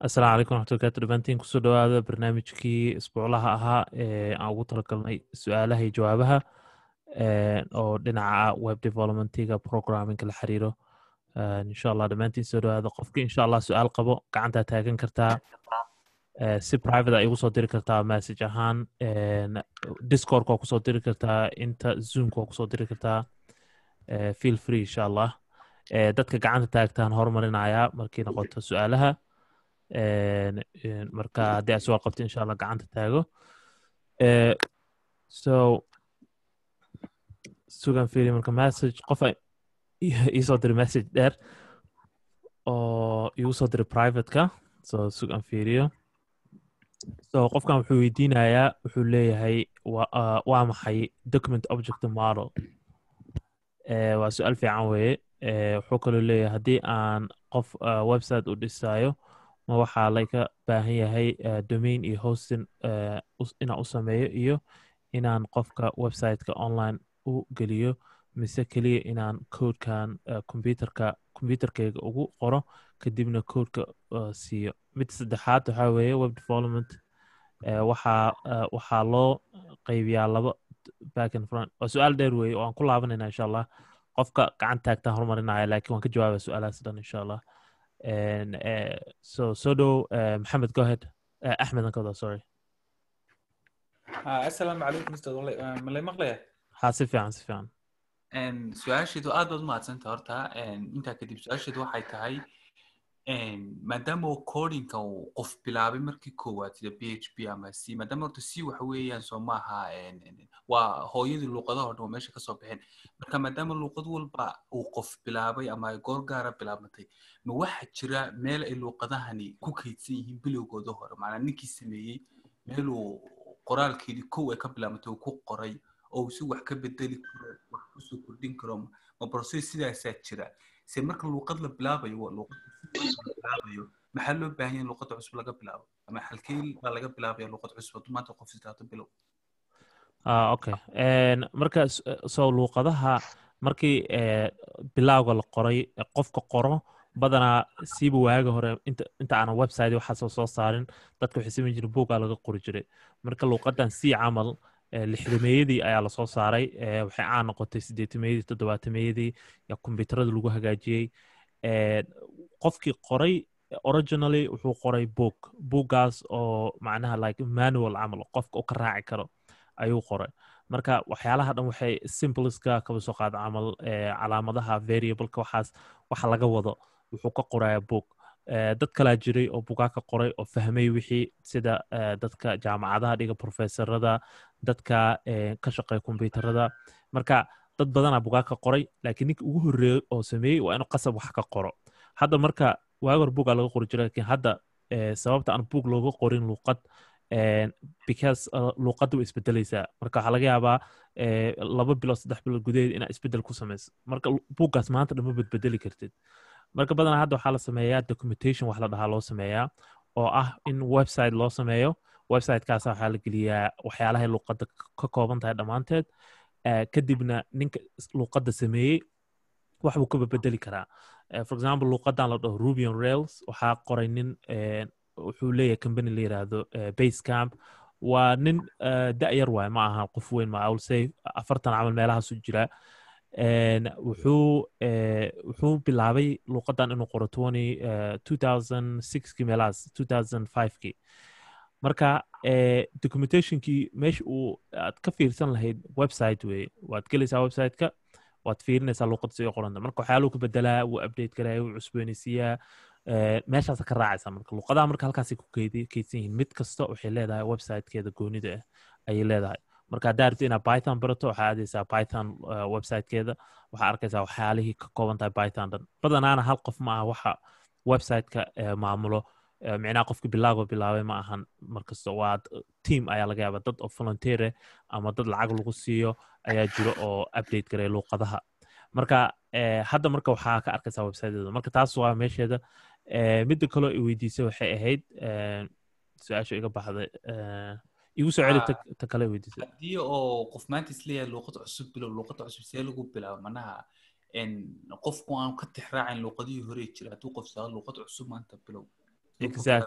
asalaamu calaykum waxmatullahi barakaatu dhamaantiin kusoo dhawaada barnaamijkii isbuuclaha ahaa ee aan ugu talagalnay su-aalaha iyo jawaabaha oo dhinaca web developmentiga programmingka la xiriiro insha allah dhammaantiin soo dhawaada qofkii insha allah su-aal qabo gacantaa taagan kartaa si private a igu soo diri kartaa message ahaan discord waa kusoo diri kartaa inta zoomka waa kusoo diri kartaa feel free insha allah dadka gacanta taagtaan horumarinayaa markii noqoto su-aalaha marka haddii aad suwaal qabto insha allah gacanta taago so sugan firi marka message qof iisoo diri message dheer oo igu soo diri privateka so sugan fiiriyo so qofkan wuxuu weydiinayaa wuxuu leeyahay waa maxay document object model waa su-aal fiican weeye wuxuu kaloo leeyahay haddii aan qof website u dhisayo ma waxaa laga baahan yahay domain iyo hosting inaan u sameeyo iyo inaan qofka websiteka online u geliyo mise keliya inaan codekan computerka computerkeyga ugu qoro kadibna codeka siiyo mid saddexaad waxaa weeye web development waxaa waxaa loo qaybiyaa laba back and front waa su-aal dheer weeye oo aan ku laabanayna insha allah qofka gacan taagtaan horumarinaya lakin waan ka jawaabaya su-aalahaas dhan insha allah so so dhow maxamed go ahead axmed an kawada sorry asalaamu calaykum mr malay maqlaya ha si fiican si fiican su-aasheedu aad baad umahadsanta horta intaa kadib su-aasheedu waxay tahay maadaama codinka uu qof bilaabay markii koowaad sida p h p ama c maadaama horta c waxa weeyaan soo maaha waa hooyadii luuqadaha o dhan waa meesha kasoo baxeen marka maadaama luuqad walba uu qof bilaabay ama ay goor gaara bilaabmatay ma waxa jira meel ay luuqadahani ku kaydsan yihiin bilowgooda hore maanaa ninkii sameeyey meeluu qoraalkeedii kow ay ka bilaabmatay uu ku qoray oo si wax ka bedeli karo wax kusoo kordhin karo ma process sidaasaa jira se marka luuqad la bilaabayo luuqadbilaabayo maxaa loo baahan yahay luuqadda cusub laga bilaabo ama halkee baa laga bilaabaya luuqad cusub hadduu maanta qof istaato bilow okay marka so luuqadaha markii bilowga la qoray qofka qoro badanaa siiba waaga hore inta aanan website waxaasoo soo saarin dadka waxay samayn jiren bugaa laga qori jiray marka luuqadan si camal lixdameeyadii ayaa lasoo saaray waxay caan noqotay sideetameeyadii toddobaatameyadii yaa kombyuterada lagu hagaajiyey qofkii qoray originally wuxuu qoray book buuggaas oo macnaha like manual camal qofka u ka raaci karo ayuu qoray marka waxyaalaha dhan waxay simpleska kaba soo qaada camal calaamadaha variableka waxaas waxa laga wado wuxuu ka qoraya book dad kalaa jiray oo bugaa ka qoray oo fahmay wixii sida dadka jaamacadaha dhiga professorada dadka ka shaqeeya kombyuterada marka dad badanaa bugaa ka qoray lakiin ninka ugu horreeyey oo sameeyey waa inuu qasab wax ka qoro hadda marka waaga hor bugaa laga qori jiray lakiin hadda sababta aan buug looga qorin luuqad because luuqadda way isbedelaysaa marka waxaa laga yaabaa laba bilood saddex bilood gudaheed inaa isbedel ku samayso marka buuggaas maanta dhan ma bedbedeli kartid marka badanaa hadda waxaa la sameeyaa documentation wax la dhahaa loo sameeyaa oo ah in website loo sameeyo websitekaasa waxaa la geliyaa waxyaalahay luuqadda ka kooban tahay dhammaanteed kadibna ninka luuqadda sameeyey wax buu ka bedeli karaa for example luuqadan la dhaho rubion rails waxaa qoray nin wuxuu leeyahay company la yiraahdo base camp waa nin da-yar waay ma aha qof weyn ma say afartan camal meelahaasu jira wuxuu wuxuu bilaabay luuqadan inuu qoro twenty two thousand sixkii meelahaas two thousand fivekii marka documentationkii meesha uu aad ka fiirsan lahayd website weye waad gelaysaa websiteka waad fiirinaysaa luuqadda si qoranta marka waxyaaluu ka bedelaa wuu update garaya wuu cusboonaysiiyaa meeshaasa ka raacaysa marka luuqadaha marka halkaasay ku keydsan yihiin mid kasta waxay leedahay websitekeeda goonida ah ayay leedahay marka haddaa rabti inaad python barato waxaa aadaysaa python websitekeeda waxaa arkaysaa waxyaalihii ka kooban tahay python dhan badanaana hal qof ma aha waxa websiteka maamulo micnaha qofki bilaaba bilaabay ma ahan markasta waa team ayaa laga yaaba dad oo volunteere ama dad lacag lagu siiyo ayaa jiro oo update garaya luuqadaha marka hadda marka waxaa ka arkaysaa websiteeda marka taas waa meesheeda midda kaloo i weydiisay waxay ahayd su-aasha iga baxday igu soo celi ta kale weydiisay haddii oo qof maanta isleeyahay luuqad cusub bilow luuqadda cusub see lagu bilaabo manaha qofku aan ka tixraacin luuqadihii hore jira hadduu qof saa luuqad cusub maanta bilow exact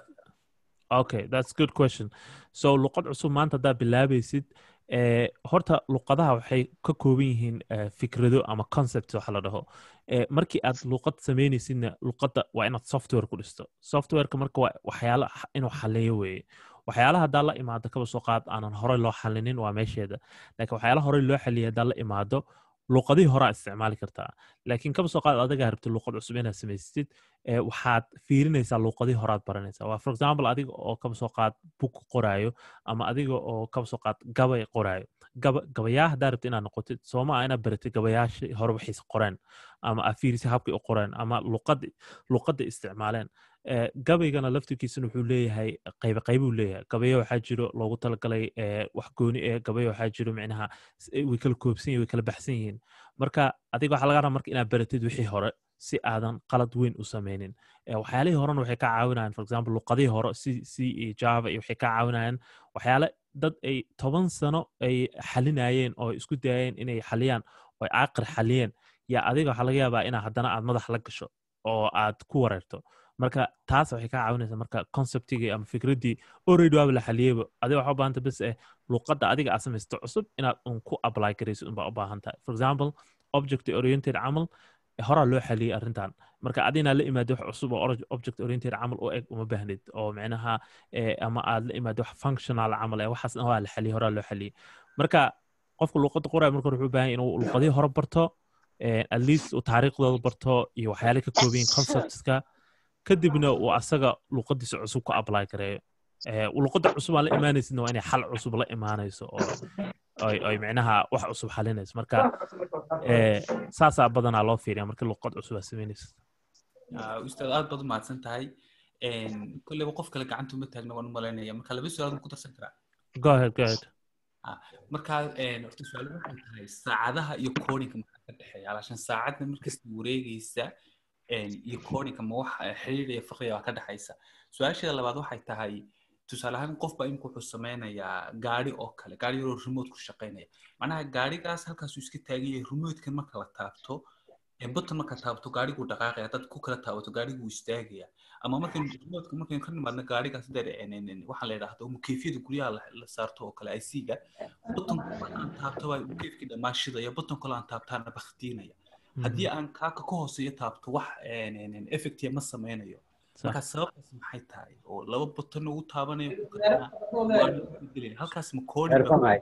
okay that's good question so luqad cusub maanta haddaad bilaabaysid eh, horta luqadaha waxay ka kooban yihiin eh, fikrado ama concept waxa la dhaho Eh, markii aad luqad samaynaysidna luqadda waa inaad software ku dhisto softwareka marka waa waxyaalo x- inuu xaleeyo weeye waxyaalaha haddaa la imaado kaba soo qaad aanan horey loo xalinin waa meesheeda laakiin waxyaalaha horey loo xaliyay haddaa la imaado luqadihii horaa isticmaali kartaa laakiin kaba soo qaad adigaa rabtid luqad cusub inaad samaysatid eh, waxaad fiirinaysaa luqadihii horaad baranaysaa waa for example adiga oo kaba soo qaad bug qoraayo ama adiga oo kaba soo qaad gabay qoraayo gaba gabayaa haddaa rabtid inaad noqotid sooma ah inaad baratid gabayaashii hore waxiise qoreen ama aad fiirisay habkay u qoreen ama luqadda luqadda isticmaaleen Eh, gabaygana laftirkiisana wuxuu leeyahay qaybe qaybuu leeyahay gabayo waxaa jiro loogu talagalay eh, wax gooni eh gabayo waxaa jiro micnaha s- eh, way kala koobsan yihin way kala baxsan yihiin marka adiga waxaa laga rabaa marka inaad baratid wixii hore si aadan qalad weyn u sameynin Eh, waxyaalihii horena waxay ka caawinayaan for example luqadihii hore c c iyo java iyo waxay ka caawinayaan waxyaale dad ay toban sano ay xalinayeen oo ay isku dayayeen inay xaliyaan oo ay aaqir xaliyeen yaa adiga waxaa laga yaabaa inaa haddana aad madax la gasho oo aad ku wareerto marka taas waxay ka caawinaysaa marka conceptigii ama fikraddii already waaba la xaliyeyba adiga waxaa u baahanta bes eh luqadda adiga aad samaysto cusub inaad un ku apply garayso unbaa u baahan tahay for example object oriented camal horaa loo xaliyey arrintan marka adinaa la imaado wax cusub oo org- object oriented camal u eg uma baahnid oo micnaha eh, ama aad la imaado wax functional camal eh waxaasna waa la xaliyey horaa loo xaliyey marka qofka luqadda qoraya marka hore wuxuu u baahan yahay inuu luqadihii hore barto eh, at least uu taariikhdooda barto iyo waxyaale ka kooban yihiin conceptska kadibna uu asaga luqadiisa cusub ku apply gareeyo Eh, luqadda cusub aan la imaanaysidna waa inay xal cusub la imaanayso oo ay ay micnaha wax cusub xalinayso marka eh, saasaa badanaa loo fiiriya marka luqad cusub aad samaynaysid Ah, ustaad aad baad u mahadsan tahay Een, kolleyba qof kale gacanta uma taagna waan u malaynaya marka laba su-aal ku darsan karaa go ahead go ahead marka een, horta su-aal waxay tahay saacadaha iyo codinga maxaa ka dhexeeya alaashan saacadda markasta wareegaysa een, iyo codinga ma wax eh, xiriir iyo farqiga ka dhexaysa su-aasheeda labaad waxay tahay tusaale ahaan qof baa imika wuxuu sameynayaa gaari oo kale gaari yaroo remote ku shaqeynaya macnaha gaarigaas halkaasuu iska taagan yahay remotekan marka la taabto ee button marka taabto gaariguu dhaqaaqaya dad ku kala taabato gaariguu istaagaya ama markan remotka markan ka nimaadna gaarigaas dee waxaa la yidhaahdo mukeyfiyada guryaha la- la saarto oo kale IC-ga button aan taabto baa mukeyfkii dhammaan shidaya button kale aan taabtaana baktiinaya haddii aan kaaka ka hooseeyo taabto wax effectia ma sameynayo marka sababtaas maxay tahay oo laba button ugu taabanayo ku kalena waa bedelaya. halkaas ma koodi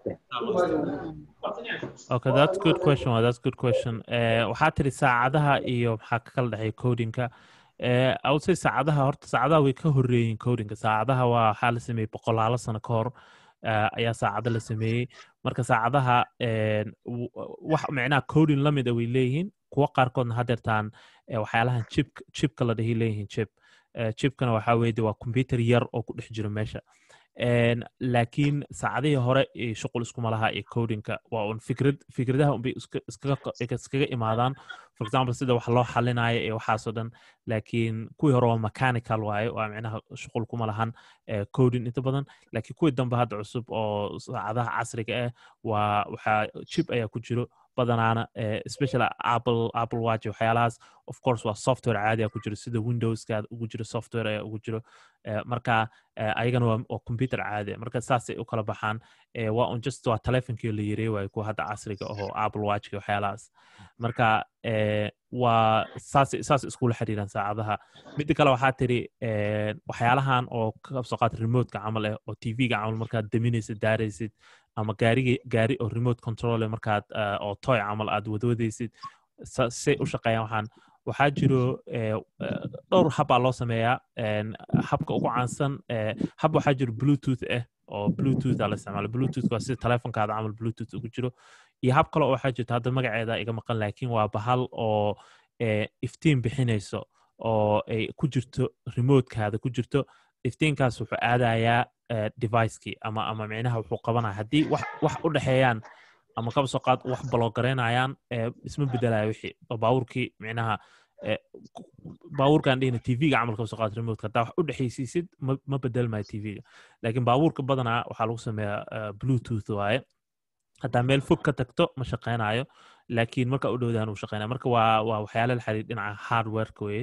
okay that's good question well, that's good question eh, waxaa tiri saacadaha iyo maxaa ka kala dhexeeya codinka eh, I would say saacadaha horta saacadaha way ka horreeyiin codinka saacadaha waa waxaa la sameeyey boqolaalo sano ka hor eh, ayaa saacada la sameeyey marka saacadaha eh, w- wax micnaha coding la mid a way leeyihiin kuwa qaarkoodna hadeertaan eh, waxyaalahan chip chipka la dhahi leeyihiin chip Eh, chipkana waxaa weeye de waa computer yar oo ku dhex jiro meesha En, laakiin saacadihii hore iyo shuqul iskuma laha iyo codinka waa un fikrad fikradaha unbay iska- iskaga qa- iskaga imaadaan for example sida wax loo xalinayo iyo waxaasoo dhan laakiin kuwii hore waa mechanical waaye waa micnaha shuqul kuma lahan eh, coding inta badan laakiin kuwii dambe hadda cusub oo saacadaha casriga ah waa waxaa chip ayaa ku jiro badanaana eh, especially apple apple watch iyo waxyaalahaas of course waa software caadi ah ku jiro sida windowska ugu jiro software ayaa ugu jiro Eh, marka eh, ayagana waa waa computer caadi ah. marka saasay u kala baxaan Eh, waa un just waa telefonkii la yareey waayo kuwa hadda casriga ahoo apple watchka iyo waxyaalahaas marka eh, waa saasay saas iskula xiriiraan saacadaha midda kale waxaa tiri eh, waxyaalahan oo ka soo qaata remotka camal eh oo tv-ga camal markaad daminaysid daaraysid ama gaariga gaari oo remote control eh markaad eh, oo toy camal aad wadwadaysid sa- say u shaqeeyaan waxaan waxaa jiro eh, eh, dhowr habbaa loo sameeyaa en, habka ugu caansan eh, hab waxaa jiro bluetooth ah oo bluetooth aa la isticmaala bluetooth waa sida telefonkaada camal bluetooth ugu jiro iyo hab kale oo waxaa jirta hadda magaceeda iga maqan laakiin waa bahal oo eh, iftiin bixinayso oo ay ku jirto remotekaada ku jirto iftiinkaas wuxuu aadayaa eh, devicekii ama ama micnaha wuxuu qabanaya haddii wax wax u dhexeeyaan ama kaba soo qaad wax baloogareynayaan eh, isma bedelaya wixii oo baabuurkii micnaha eh, ku- baabuurkaan dhihina tv-ga camal kaba soo qaad remotka haddaa wax u dhexaysiisid ma ma bedelmayo tv-ga laakiin baabuurka badanaa waxaa lagu sameeyaa eh, bluetooth waaye haddaa meel fog ka tagto ma shaqeynayo laakiin marka u dhowdaan uu shaqeynaya marka waa waa waxyaale la xiriir dhinaca hardwareka weye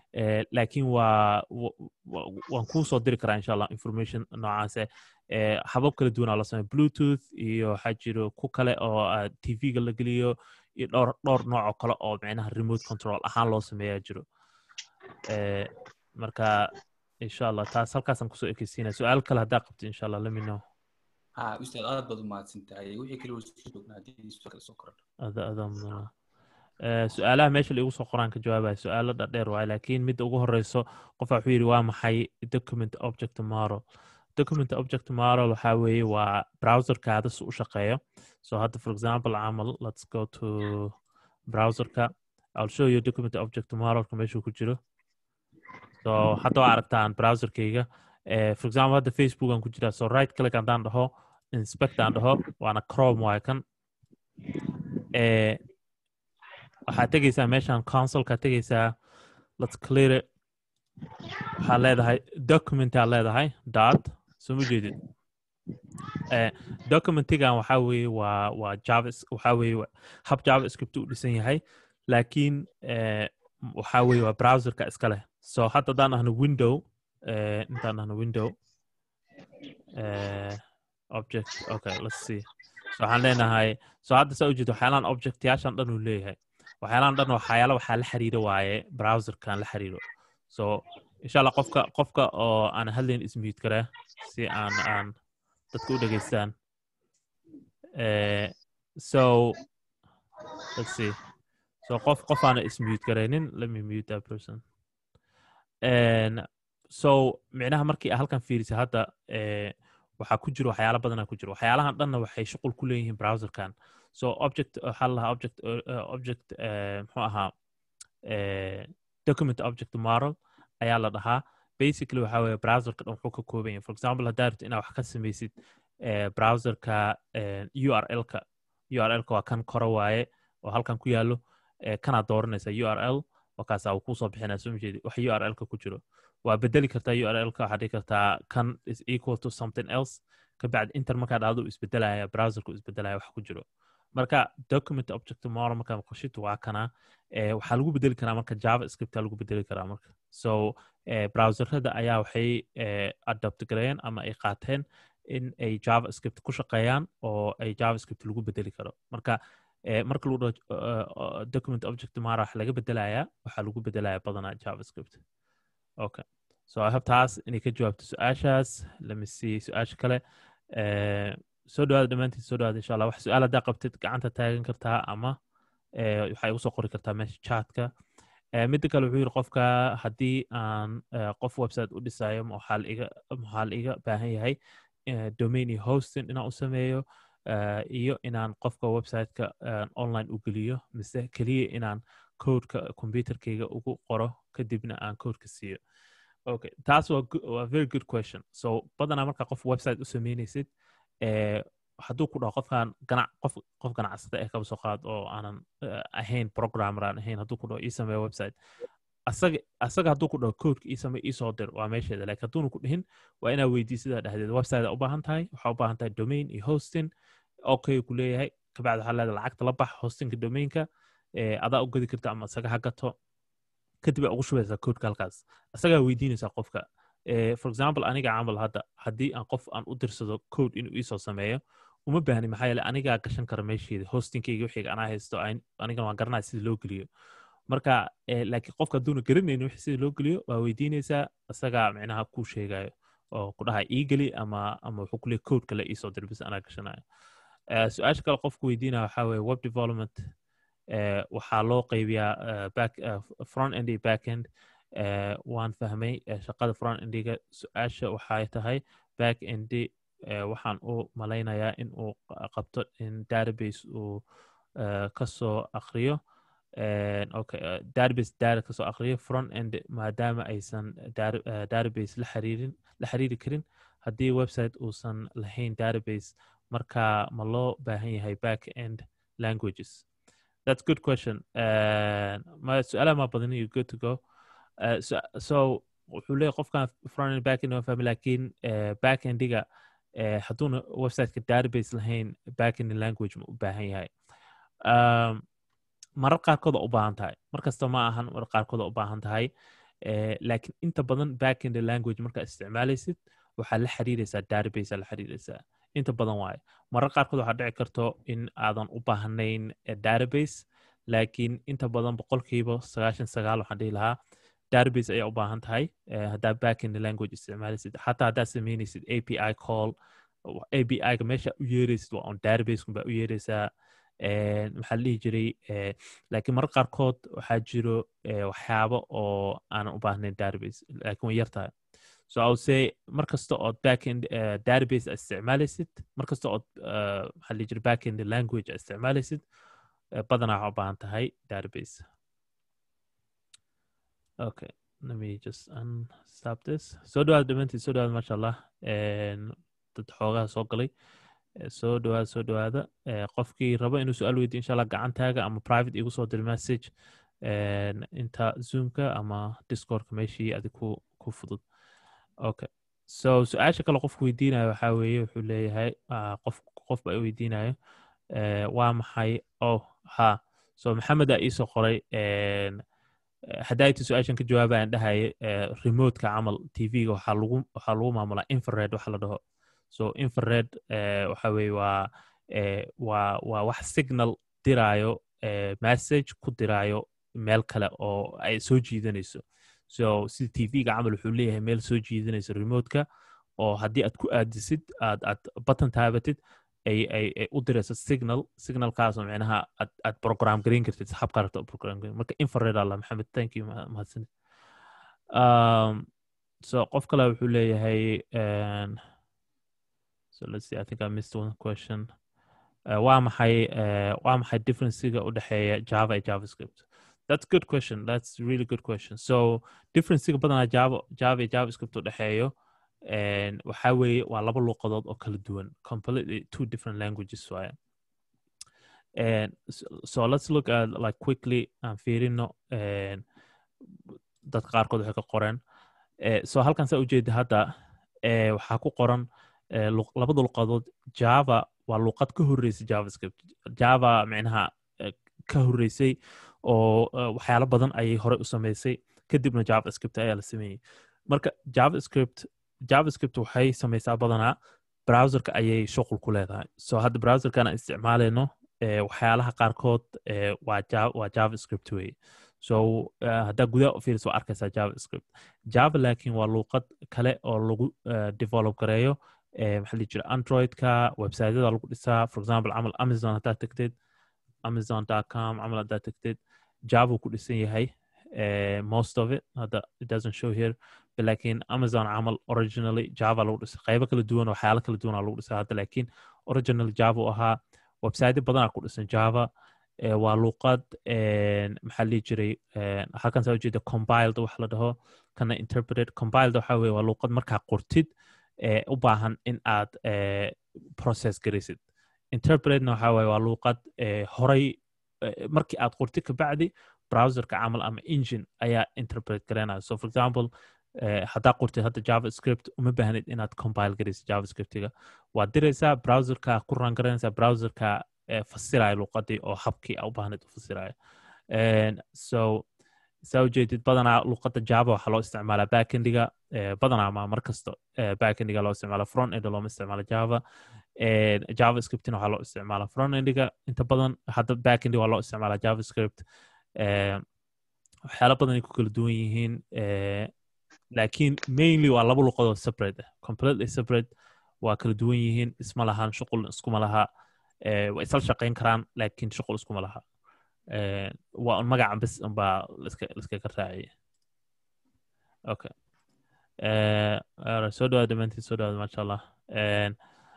Eh, laakiin waa wa- wa- waan kuu soo diri karaa insha allah information noocaase Eh, habab kala duwan aa la sameeya bluetooth iyo waxaa jiro ku kale oo ah, tv-ga la geliyo iyo dhowr dhowr nooc oo kale oo micnaha remote control ahaan loo sameeyaa jiro Eh, marka insha allah taas halkaasaan kusoo ekeysiinaya su-aal kale haddaa qabto insha allah let me know ha ustaad aad baad u mahadsan tahay wixii kale waa isku joognaa haddii su kale soo korodho ada adaa mudan Eh, su-aalaha meesha laigu soo qoraan ka jawaabaya su-aalo dhadheer waaye laakiin midda ugu horeyso qofa wuxuu yidhi waa maxay document object model document object model waxaa weeye waa browserkaada si u shaqeeyo so hadda for example camal let's go to browserka i'll show you document object modelka meeshuu ku jiro so hadda waa aragtaan browserkayga Eh, for example hadda facebook aan ku jiraa so right click haddaan dhaho inspect aan dhaho waana chrome waaye kan Eh, waxaad tegeysaa meeshaan consolka tegeysaa let's clear it waxaad leedahay documentaa leedahay dot soo ma jeedid Eh, documentigan waxaa weeye waa waa java waxaa weeye wa- hab javascript u dhisan yahay laakiin eh, waxaa weeye waa browserka iska leh so hadda haddaan ahno window eh, intaan ahno window eh, object okay let's see so waxaan leenahay so hadda saa ujeedo waxyaalaan objectyaashan dhan uu leeyahay waxyaalaan dhan waxyaala waxaa la xiriiro waaye browserkan la xiriiro so insha allah qofka qofka oo aan hadlayn ismute karaa si aan aan dadka u dhegeystaan Eh, so let's see so qof qof aana ismute garaynin let me mute that person And so micnaha markii aa halkan fiirisay hadda eh, waxaa ku jiro waxyaala badanaa ku jiro waxyaalahan dhanna waxay shuqul ku leeyihiin browserkan so object waxaa la lahaa object uh, object uh, muxuu ahaa uh, document object model ayaa la dhahaa basically waxaa weeye browserka dhan wuxuu ka kooban yahay for example haddaa rabto inaad wax ka samaysid uh, browserka uh, url-ka url-ka waa kan koro waaye oo halkan ku yaalo uh, kanaad dooranaysa url markaasaa uu kusoo bixinaya soo majeedi wax url-ka ku jiro waa bedeli kartaa url-ka waxaa dhihi kartaa kan is equal to something else kabacdi inter markaa dhacdo uu isbedelaya browserka uu isbedelaya wax ku jiro marka document object model markaa qoshito waa kana eh, waxaa lagu bedeli karaa marka javascript lagu bedeli karaa marka so eh, browserada ayaa waxay eh, adopt gareeyeen ama ay qaateen in ay javascript ku shaqeeyaan oo ay javascript lagu bedeli karo marka eh, marka lagu dhaho uh, uh, document object model wax laga bedelayaa waxaa lagu bedelayaa badanaa javascript okay so i hope taas inay ka jawaabto su-aashaas let me see su-aasha kale eh, soo dhawaada dhammaantiin soo dhawaada insha allah wax su-aal haddaa qabtid gacanta taagan kartaa ama eh, waxaa igu soo qori kartaa meesha chatka Eh, midda kale wuxuu yidhi qofka haddii aan eh, qof website u dhisayo ma waxaa la iga maxaa la iga baahan yahay eh, domain iyo hosting inaan u sameeyo eh, iyo inaan qofka websiteka eh, online u geliyo mise keliya inaan codeka computerkayga ugu qoro kadibna aan codeka siiyo okay taas waa go- waa very good question so badanaa markaa qof website u sameynaysid eh, hadduu ku dhaho qofkan ganac qof qof ganacsada eh kaba soo qaad oo aanan eh, ahayn programmer aan ahayn hadduu ku dhaho ii sameeyo website asaga asaga hadduu ku dhaho codeka ii samee ii soo dir waa meesheeda laakiin hadduuna ku dhihin waa inaa weydiisidaa dhexdeeda website aa u baahan tahay waxaa u baahan tahay domain iyo hosting okay ku leeyahay kabacdi waxaa leedahay lacagta la bax hostingka domainka eh, adaa u gadi karta ama isaga ha gato kadib aa ugu shubaysaa codeka halkaas isagaa weydiinaysaa qofka Eh, for example aniga camal hadda haddii aan qof aan u dirsado code inuu iisoo sameeyo uma baahni maxaa yeele anigaa gashan kara meesheeda hostingkayga wixiga anaa haysto ayn- anigana waan garanaya sida loo geliyo marka eh, laakiin qofka hadduuna garanaynin wixii sida loo geliyo waa weydiinaysaa isagaa micnaha kuu sheegayo oo ku dhaha ii geli ama ama wuxuu kuleeyahy code kale iisoo dir bis anaa gashanayo Eh, su-aasha kale qofku weydiinaya waxaa weeye web development eh, waxaa loo qaybiyaa eh, back eh, front end iyo back end eh, waan fahmay eh, shaqada front endiga su-aasha waxay tahay back endi eh, waxaan u malaynayaa in uu qa- qabto in database uu eh, kasoo akriyo Eh, okay eh, database data kasoo akriyo front end maadaama aysan data- eh, database la xiriirin la xiriiri karin haddii website uusan lahayn database marka ma loo baahan yahay back end languages that's good question uh, ma su-aalaha ma badan you good to go uh, so, so wuxuu leeyahy qofkan front end back end waa fahmi laakiin uh, back endiga uh, hadduuna websiteka database lahayn back end language ma u baahan yahay um, marar qaarkood waa u baahan tahay mar kasta ma ahan marar qaarkood waa u baahan tahay Eh, laakiin inta badan back in the language markaa isticmaalaysid waxaa la xiriiraysaa database aa la xiriiraysaa inta badan waaye marar qaarkood waxaa dhici karto in aadan u baahnayn eh, database laakiin inta badan boqolkiiba sagaashan sagaal waxaan dhihi lahaa database ayaa u baahan tahay eh, haddaa back in the language isticmaalaysid xataa haddaad samaynaysid api call api-ga meesha u yeeraysid waa on database baa u yeeraysaa Eh, maxaa la dhihi jiray eh, laakiin marar qaarkood waxaa jiro eh, waxyaabo oo aanan u baahnayn database laakiin way yar tahay so i would say mar kasta ood backend uh, database aad isticmaalaysid mar kasta ood uh, maxaa la dhihi jiray backend language aad isticmaalaysid uh, badanaa waxaa u baahan tahay database okay let me just unstop this soo dhawaada dhamaantiin soo dhawaada maasha allah En, dad xoogaha soo galay Eh, soo dhawaada soo dhawaada Eh, qofkii raba inuu su-aal weydiyo insha allah gacantaaga ama private igu soo dir message En, inta zoomka ama discordka meeshii adi ku ku fudud okay so su-aasha kale qofku weydiinayo waxaa weeye wuxuu leeyahay ah, qof qof baa i weydiinayo eh, waa maxay oh ha so maxamed aa iisoo qoray en, eh, haddayti su-aashan ka jawaabayaan dhahaye eh, remote-ka camal tv-ga waxaa lagu waxaa lagu maamulaa infrared waxa la dhaho so infrared eh, waxa weeye waa eh, waa waa wax signal diraayo eh, message ku diraayo meel kale oo ay soo jiidanayso so sida tv-ga camal wuxuu leeyahay meel soo jiidanayso remote-ka oo haddii aad ku aadisid aad aad button taabatid ay ay ay u dirayso signal signalkaasoo micnaha aad aad program gareyn kartid habka rabta program gareyn marka infrared alla maxamed thank you ma- mahadsanid um, so qof kale wuxuu leeyahay en, so let's see i think i missed one question uh, waa maxay uh, waa maxay differencega u dhexeeya java iyo javascript that's good question that's really good question so differencega badanaa java java iyo javascript u dhexeeyo and waxaa weeye waa laba luuqadood oo kala duwan completely two different languages waaye and so, so let's look at like quickly aan fiirino and dad qaarkood waxay ka qoreen Eh, so halkan saa ujeeda hadda eh, waxaa ku qoran eh, luq- labada luqadood java waa luqad ka horreysay javascript java micnaha eh, ka horreysay oo eh, waxyaalo badan ayay horey u sameysay kadibna javascript ayaa la sameeyey marka javascript javascript waxay sameysaa badanaa browserka ayay shuqul ku leedahay so hadda browserkan aan isticmaaleyno eh, waxyaalaha qaarkood eh, waa ja- waa javascript weye so eh, haddaa gudaha u fiiriso waa arkaysaa javascript java laakiin waa luuqad kale oo lagu eh, develop gareeyo eh, maxaa la dhihi jira androidka websiteyada lagu dhisaa for example camal amazon haddaad tagtid amazon.com camal haddaad tagtid java ku dhisan yahay eh, most of it hadda it doesn't show here but laakiin amazon camal originally java lagu dhisay qaybo kala duwan oo waxyaalo kala duwan aa lagu dhisay hadda laakiin original java u ahaa website badanaa ku dhisan java eh, waa luuqad en, maxaa la dhihi jiray en, halkan saa ujeeda compiled wax la dhaho kana interpreted compiled waxa weye waa luuqad markaa qortid eh, u baahan in aad eh, process garaysid interpretna waxa weye waa luuqad eh, horay eh, markii aad qortid kabacdi browserka camal ama engine ayaa interpret garanaya so for example eh, haddaa qortid hadda javascript uma baahnid inaad compile garaysid javascriptiga waad diraysaa browserka ku ran garanaysaa browserka eh, fasiraya luuqadii oo habkii aa u baahnayd u fasiraya En, so saa ujeedid badanaa luuqadda java waxaa loo isticmaalaa backendiga eh, badanaa ma mar kasta eh, backendiga loo isticmaala front end looma isticmaalo java En, javascriptina waxaa loo isticmaalaa front endiga inta badan hadda backendiga waa loo isticmaalaa javascript Eh, waxyaalo badan ay ku kala duwan yihiin eh, laakiin mainly waa laba luqadoo separate ah completely separate waa kala duwan yihiin isma lahan shuqul iskuma laha eh, way isla shaqayn karaan laakiin shuqul iskuma laha Eh, waa un magaca bes unbaa liska liskaga raaciyay okay Eh, alright, soo dhawaada dhammaantiin soo dhawaada maasha allah En,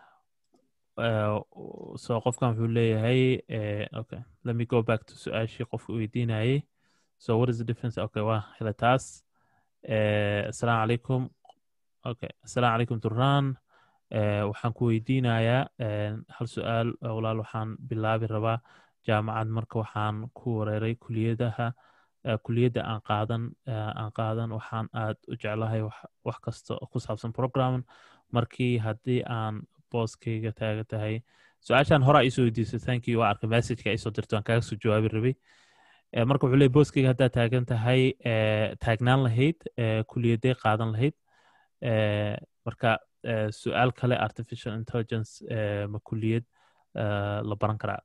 eh, so qofkan wuxuu leeyahay eh, okay let me go back to su-aashii qofka weydiinayay so what is the difference okay waa hela taas Eh, assalaamu calaykum okay assalaamu calaykum duraan Eh, waxaan ku weydiinayaa eh, hal su-aal eh, walaal waxaan bilaabi rabaa jaamacad marka waxaan ku wareeray kuliyadaha eh, kuliyadda aan qaadan eh, aan qaadan waxaan aad u jeclahay wax wax kasta oo ku saabsan program markii haddii aan booskayga taaga tahay su-aashaan horaa iisoo weydiisay thank you waa arkay messageka iisoo dirtay waan kaaga soo jawaabi rabay Eh, marka wuxuu leeyahy booskayga haddaad taagan tahay eh, taagnaan lahayd eh, kuliyadee qaadan lahayd Eh, marka eh, su-aal kale artificial intelligence eh, ma kuliyad eh, la baran karaa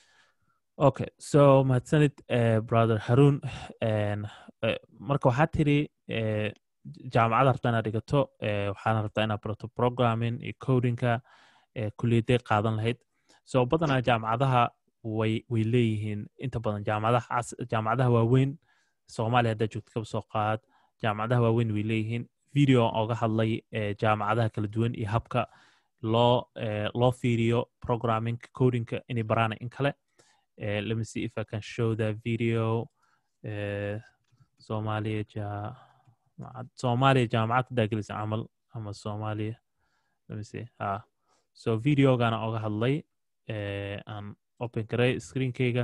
okay so mahadsanid eh, brother haroon En, eh, marka waxaa tiri eh, jaamacada rabtaa inaad dhigato eh, waxaana rabtaa inaad barato programming iyo codinga eh, kuliyadee qaadan lahayd so badanaa jaamacadaha way way leeyihiin inta badan jaamacadaha cas- jaamacadaha waaweyn soomaaliya haddaa joogto kaba soo qaad jaamacadaha waaweyn way leeyihiin video oga hadlay eh, jaamacadaha kala duwan iyo habka loo eh, loo fiiriyo programming codinga inay baraana in kale eh, let me see if I can show that video eh, Soomaaliya jaamacad Soomaaliya jaamacad hadaa gelisa camal ama Soomaaliya let me see ah so videogana oga hadlay eh, aan open garay screenkayga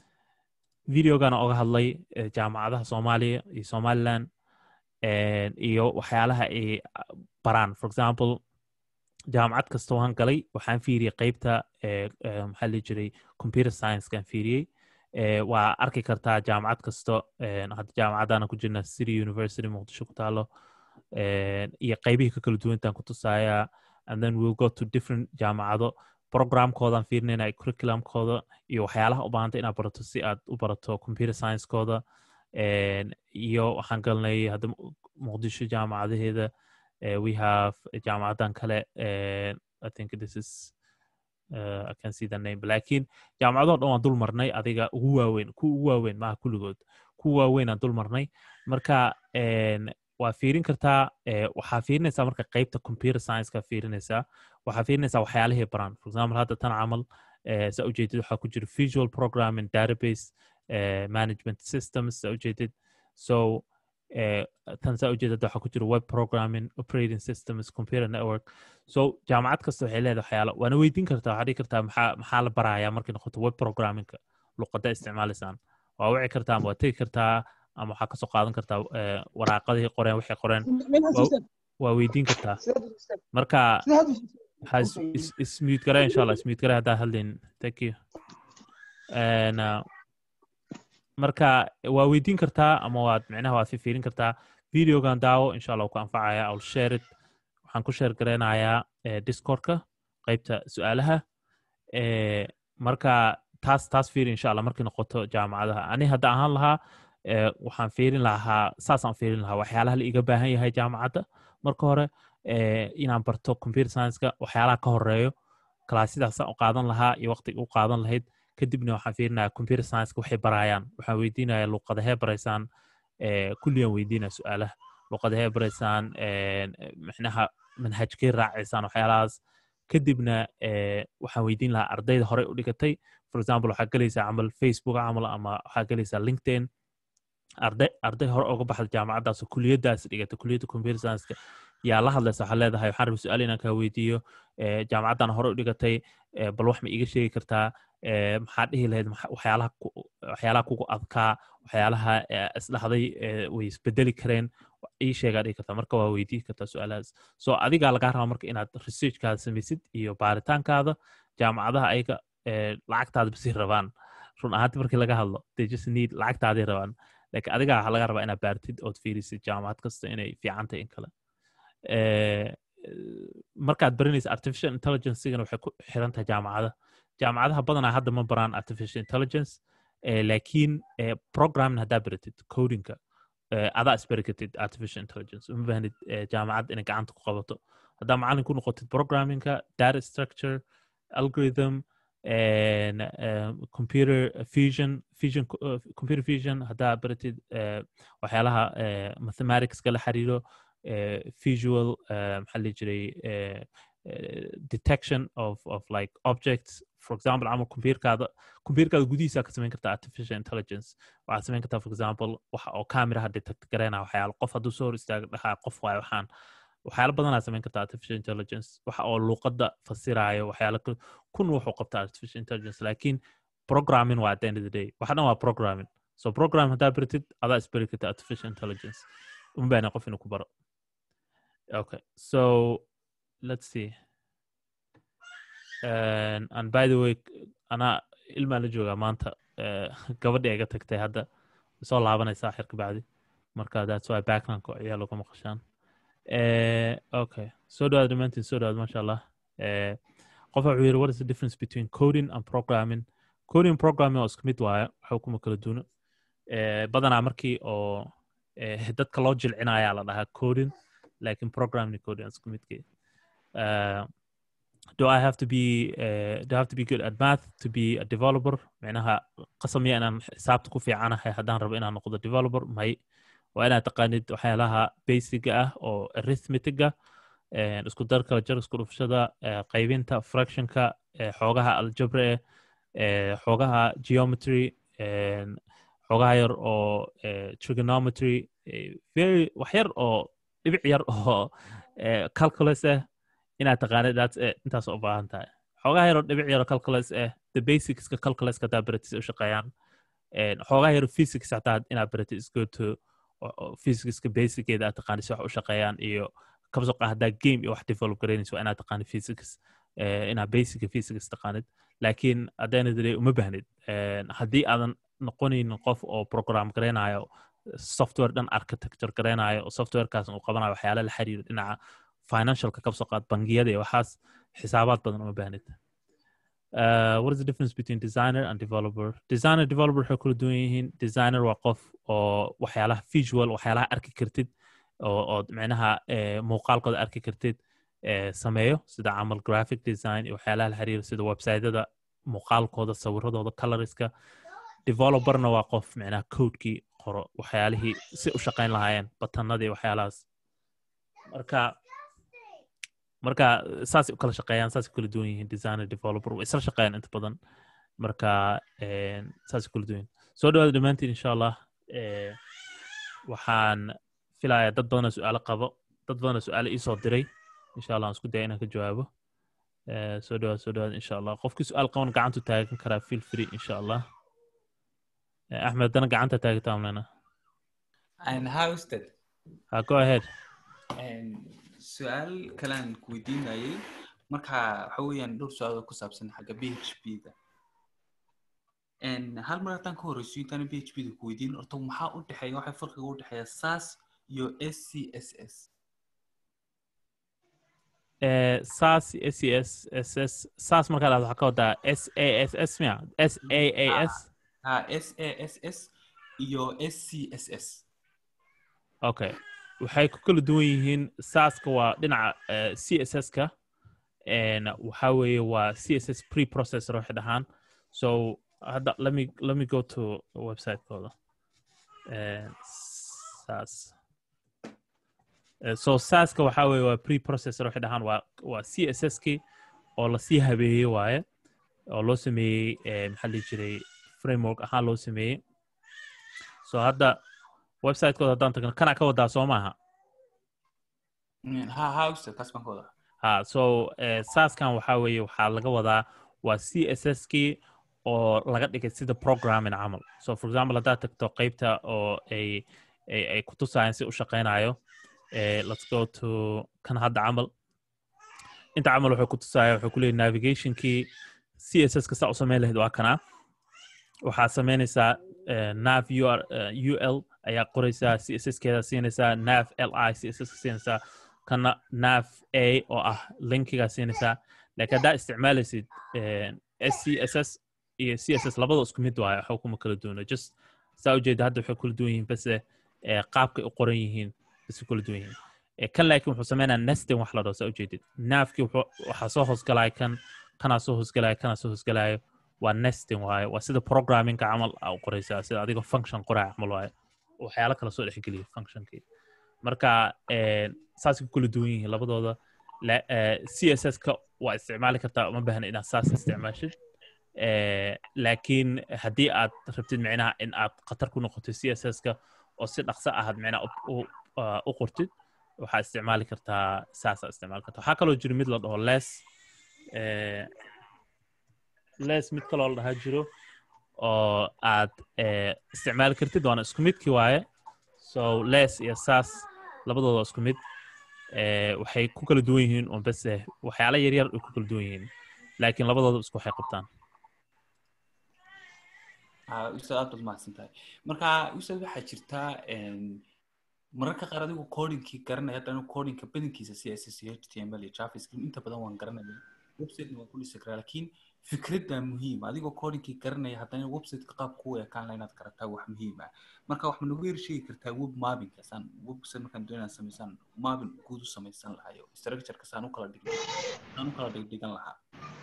videogana oga hadlay eh, jaamacadaha Soomaaliya iyo Somaliland eh, iyo waxyaalaha ay baraan for example jaamacad kasta waan galay waxaan fiiriyey qeybta eh, eh, maxaa la jiray computer science-kan fiiriyey eh, waa arki kartaa jaamacad kasto eh, hadda jaamacadana ku jirna city university muqdisho ku taalo eh, iyo qeybihii ka kala duwantaan ku tusaaya and then we'll go to different jaamacado programkoodan fiirinayna curriculumkooda iyo waxyaalaha u baahanta inaad barato si aad u barato computer science-kooda En, iyo waxaan galnay hadda Mu- muqdisho jaamacadaheeda eh, we have jaamacadan kale eh, i think this is uh, i can see the name lakin jaamacadoo dhan waan dul marnay adiga ugu waaweyn ku ugu waaweyn maaha kulligood ku waaweyn aan dul marnay marka en, waa fiirin kartaa eh, waxaa fiirinaysaa marka qeybta computer science-ka fiirinaysaa waxaa fiirinaysaa waxyaalihii baran for example hadda tan camal eh, saa ujeedid waxaa ku jira visual programming database eh, management systems saa ujeedid so eh, tan saa ujeedid waxaa ku jira web programming operating systems computer network so jaamacad kasta waxay leedahay waxyaalo waana weydiin kartaa waxaa dhihi kartaa maxaa maxaa la barayaa markay noqoto web programmingka luqada isticmaalaysaan waa wici kartaa ama waa tegi kartaa ama waxaa kasoo qaadan kartaa eh, waraaqadihii qoreen waxay qoreen waa weydiin kartaa marka waxaa is- is- ismute garaa insha allah ismute garaa haddaa hadlayn thank you And, uh, marka waa weydiin kartaa ama waad micnaha waad fiirin kartaa videogan daawo insha allah wuu ku anfacaya ill share it waxaan ku share gareynayaa eh, discordka qeybta su-aalaha Eh, marka taas taas fiiri insha allah markay noqoto jaamacadaha ani hadda ahaan lahaa eh, waxaan fiirin lahaa saasaan fiirin lahaa waxyaalaha la iga baahan yahay jaamacadda marka hore eh, inaan barto computer science-ka waxyaalaha ka horeeyo kalaasidaasaan u qaadan lahaa iyo waqtiga u qaadan lahayd kadibna waxaan fiirinayaa computer science-ka waxay barayaan waxaan weydiinayaa luqadahee baraysaan eh, kulliyan weydiinaya su-aalaha luqadahee baraysaan eh, micnaha manhajkee raacaysaan waxyaalahaas kadibna eh, waxaan weydiin lahaa ardayda horey u dhigatay for example waxaa gelaysaa camal facebook camal ama waxaa gelaysaa linkedin arday arday hore uga baxda jaamacaddaas oo kuliyadaas dhigata kuliyadda computer science yaa la hadlaysa waxaa leedahay waxaan rabay su-aal inaan kaa weydiiyo eh, jaamacaddan hore u dhigatay eh, bal wax ma iiga sheegi kartaa eh, maxaa dhihi lahayd maxa- waxyaalaha ku- waxyaalaha kugu adkaa waxyaalaha eh, isdhahday eh, way isbedeli kareen ii sheegaa dhihi kartaa marka waa weydii kartaa su-aalahaas so adigaa lagaa rabaa marka inaad researchkaada samaysid iyo baaritaankaada jaamacadaha ayaga eh, lacagtaada basi rabaan run ahaanti markii laga hadlo they just need lacagtaaday rabaan lakin adigaa waxaa laga rabaa inaad baartid ood fiirisid jaamacad kasta inay fiican tahay in kale Eh, markaad baranaysa artificial intelligencegana waxay ku xiran tahay jaamacada jaamacadaha badanaa hadda ma baraan artificial intelligence eh, laakiin eh, programming haddaa baratid codinga eh, adaa isbari kartid artificial intelligence uma baahnid eh, jaamacad inay gacanta ku qabato haddaa macalin ku noqotid programmingka data structure algorithm and uh, computer fusion fusion uh, computer fusion haddaa baratid uh, waxyaalaha uh, mathematicska la xiriiro uh, visual uh, maxaa la jiray uh, uh, detection of of like objects for example camal computerkaada computerkaada gudihiisa ka samayn kartaa artificial intelligence waxaad samayn kartaa for example waxa oo cameraha detect gareynaya waxyaalo qof hadduu soo hor istaago dhahaa qof waayo waxaan waxyaalo badanaa samayn kartaa artificial intelligence waxa oo luuqadda fasiraayo waxyaalo kale kun wuxuu qabtaa artificial intelligence laakiin programming waa at the end of the day waxa dhan waa programming so program haddaa baratid adaa isbari karta artificial intelligence uma baahna qof inuu ku baro okay so let's see and, and by the way anaa ilmaa la joogaa maanta uh, gabadhi iga tagtay hadda soo laabanaysaa xirka bacdi marka that's why backgroundka ayaa lagu maqashaan Eh, okay soo dhawaad dhammaantiin soo dhawaad maasha allah Eh, qofa wuxuu yidhi what is the difference between coding and programming coding and programming oo isku mid waaye waxa kuma kala duuna Eh, badanaa markii oo eh, dadka loo jilcinayaa la dhahaa coding laakiin programming coding isku midkii Uh, do I have to be uh, do I have to be good at math to be a developer معناها qasamiya inaan xisaabta ku fiicanahay haddaan rabo inaan noqdo developer may waa inaad taqaanid waxyaalaha basiga ah oo arithmetiga isku darka jar isku dhufshada eh, qaybinta fractionka eh, xoogaha algebra eh, xoogaha geometry eh, xoogaha yar oo eh, trigonometry eh, very wax yar oo dhibic yar oo eh, calculus ah inaad taqaanid that's it intaas u baahan tahay xoogaha yaroo dhibic yaroo calculus ah the basicska calculuska hadaa baratid u shaqeeyaan En, xoogaha yaroo physics hataa inaad baratid is good to o- o- physicska basiceeda aad taqaanid si wax u shaqeeyaan iyo kabsoqa haddaa game iyo wax develop garaynayso waa inaad taqaanid physics eh, inaad basica physics taqaanid laakiin haddana dale uma baahnid En, haddii aadan noqonaynin qof oo program garaynayo software dhan architecture garaynayo oo softwarekaas uu qabanayo waxyaala la xiriira dhinaca financialka kabsoo qaad bangiyada iyo waxaas xisaabaad badan uma baahnid Uh, what is the difference between designer and developer designer developer waxay kula duwan yihiin designer waa qof oo waxyaalaha visual waxyaalaha arki kartid oo ood micnaha eh, muuqaalkooda arki kartid eh, sameeyo sida camal graphic design iyo waxyaalaha la xiriira sida websiteyada muuqaalkooda sawiradooda coloriska developerna waa qof micnaha codekii qoro waxyaalihii si u shaqayn lahaayeen batanadii waxyaalahaas marka marka saasay u kala shaqeeyaan saasay kala duwan yihiin designer developer way isla shaqeeyaan inta badan marka en, saasay kala duwan yihiin soo dhawaada dhammaantiin insha allah eh, waxaan filayaa dad badanoo su-aalo qabo dad badanoo su-aalo iisoo diray insha allah aan isku daya inaan ka jawaabo Eh, soo dhawaad soo dhawaad insha allah qofkii su-aal qaban gacantu taagan karaa feel free insha allah Eh, axmed haddana gacanta taagata amlena And how's that? ha go ahead And su-aal kalean ku weydiinayay marka waxa weeyaan dhowr su-aal oo ku saabsan xagga PHP-da And hal mar haddaan ka horeyso intaan PHP-da ku weydiin horta maxaa u dhexeeya waxa farqiga u dhexeeya SAS iyo SCSS Eh, SAS SES SS SAS markaa dhahdo waxaa ka wadaa SASS miya SAAS ha SASS iyo SCSS okay waxay ku kala duwan yihiin saska waa dhinaca eh, css-ka en waxa weeye waa css preprocessor waxay dhahaan so hadda let me let me go to website-kooda Eh, sas Eh, so saska waxa weeye waa preprocessor waxay dhahaan waa waa css-ki oo lasii habeeyey waaye oo loo sameeyey eh, maxaa la dhihi jiray framework ahaan loo sameeyey so hadda website-kooda haddaan tagno kana ka wadaa soo maaha Mm, ha how's that kaas baan ka wadaa ha so eh, saaskan waxaa weeye waxaa laga wadaa waa c s s kii oo laga dhigay sida programming camal so for example haddaad tagto qeybta oo ay ay, ay ku tusayaan si u shaqaynayo eh, let's go to kan hadda camal inta camal wuxuu ku tusaya wuxuu ku leeyahy navigationkii c s s ka saa u samayn lahayd waa kana waxaa samaynaysaa eh, nav UR, eh, ul ayaa qoraysaa c s s keeda siinaysaa nav li c s s ka siinaysaa kana nav a oo ah linkigaa siinaysaa laakiin haddaa isticmaalaysid s c s s iyo c s s labada isku mid waayo waxba kuma kala duwana just saa ujeeda hadda waxay kala duwan yihiin base eh, qaabkay u qoran yihiin base kala duwan yihiin Eh, kan laakiin wuxuu sameynaya nesting wax la dhaho saa ujeedid naafkii wuxuu- waxaa soo hoosgalaya kan kanaa soo hoosgalaya kanaa soo hoosgalaya waa nesting waaye waa sida programmingka camal aa u qoraysaa sida adigoo function qoraya camal waaye waxyaalo kala soo dhexgeliya functionkii marka eh, saasay ku kala duwan yihiin labadooda La- eh, css-ka waa isticmaali kartaa uma baahna inaad saas isticmaashid Eh, laakiin haddii aad rabtid micnaha in aad khatar ku noqotid css-ka oo si dhaqso ahaad micnaha u- u ah, u qortid waxaa isticmaali kartaa saasaa isticmaali kartaa waxaa kaloo jiro mid la dhaho les eh, les mid kaloo la dhahaa jiro oo aad eh, isticmaali kartid waana isku midkii waaye so les iyo saas labadooda waa isku mid eh, waxay ku kala duwan yihiin un base waxyaala yaryar ay ku kala duwan yihiin laakiin labadooda isku waxay qabtaan Ah, ustaad aad baad mahadsan tahay marka ustaad waxaa jirtaa een, mararka qaar adigu codingkii garanaya hadda anigu codingka badankiisa css iyo html iyo javascript inta badan waan garanaya websitena waan ku dhisi karaa laakiin fikradda muhiim adigoo codingkii garanaya haddana websiteka qaab kuu ekaan laha inaad garataa wax muhiim ah marka wax ma nagu yar sheegi kartaa web mappinka saan website markaan doonayaan samaysaan mapping guud u samaysan lahayo structureka saan u kala dhig saan u kala dhigdhigan lahaa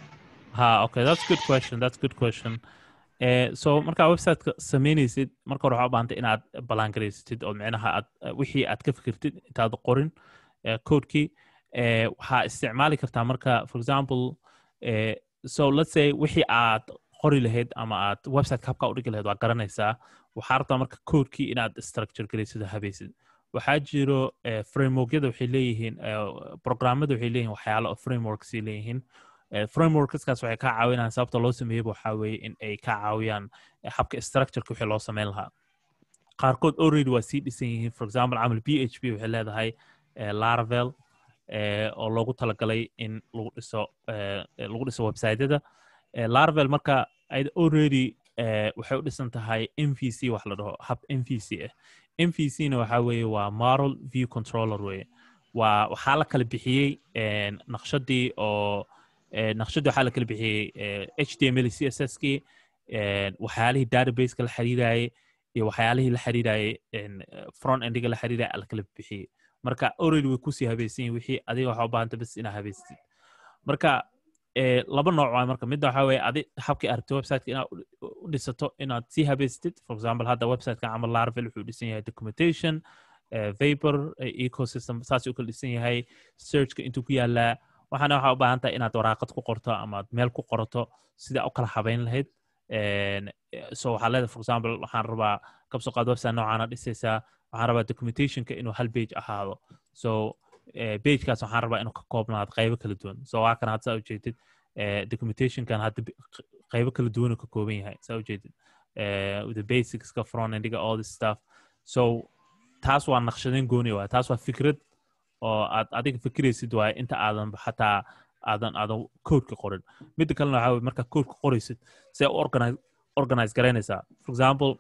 ha okay that's good question that's good question Eh, so markaa websiteka sameynaysid marka hore waxaa u baahantay inaad ballaangaraysatid oo micnaha aad eh, wixii aad ka fikirtid intaad qorin eh, codekii eh, waxaa isticmaali kartaa marka for example eh, so let's say wixii aad qori lahayd ama aad website habka u dhigi lahayd waa garanaysaa waxaa rabtaa marka codekii inaad structure garaysid oo habaysid waxaa jiro eh, frameworkyada waxay leeyihiin eh, programmada waxay leeyihiin waxyaalo oo frameworks ay leeyihiin Eh, frameworkskaas waxay ka caawinayaan sababta loo sameeyeyba waxaa weeye in ay ka caawiyaan eh, habka structureka wixii loo sameyn lahaa qaarkood already waa sii dhisan yihiin for example camal p h p waxay leedahay eh, laravel eh, oo loogu talagalay in lagu dhiso eh, eh, lagu dhiso websiteyada eh, laravel marka ay already eh, waxay u dhisan tahay mvc wax la dhaho hab mvc ah mvc na waxaa weeye waa model view controller weye waa waxaa la kala bixiyey eh, naqshadii oo eh, naqshadii waxaa la kala bixiyey eh, html iyo css kii eh, waxyaalihii databaseka la xiriirayay iyo waxyaalihii la xiriirayay en, eh, front endiga la xiriiraya la kala bixiyey marka already way kusii habaysan yihin wixii adiga waxaa u baahanta bas inaa habaystid marka eh, laba nooc waa marka midda waxaa weeye adi habkii aragtay websiteka inaad u- u dhisato inaad sii habaystid for example hadda websiteka camal laravel wuxuu dhisan yahay documentation eh, vapor eh, ecosystem saas u kala dhisan yahay searchka intuu ku yaalaa waxaana waxaa u baahan tahay inaad waraaqad ku qorto ama aad meel ku qorato sidaa u kala habayn lahayd En, eh, so waxaa leedahay for example waxaan rabaa kabsoo qaad website noocaana dhisaysaa waxaan rabaa documentationka inuu hal page ahaado so eh, pagekaas waxaan rabaa inuu ka koobnaado qaybo kala duwan so waa kan hadda saa ujeedid eh, documentationkan hadda bi- q- qaybo kala duwan uu ka kooban yahay saa ujeedid eh, the basicska front endiga all this stuff so taas waa naqshadayn gooni waay taas waa fikrad oo aad adiga fikiraysid waaye inta aadan xataa aadan aadan codeka qorin midda kalena waxaa weye markaa codeka qoraysid see u organize organize garaynaysaa for example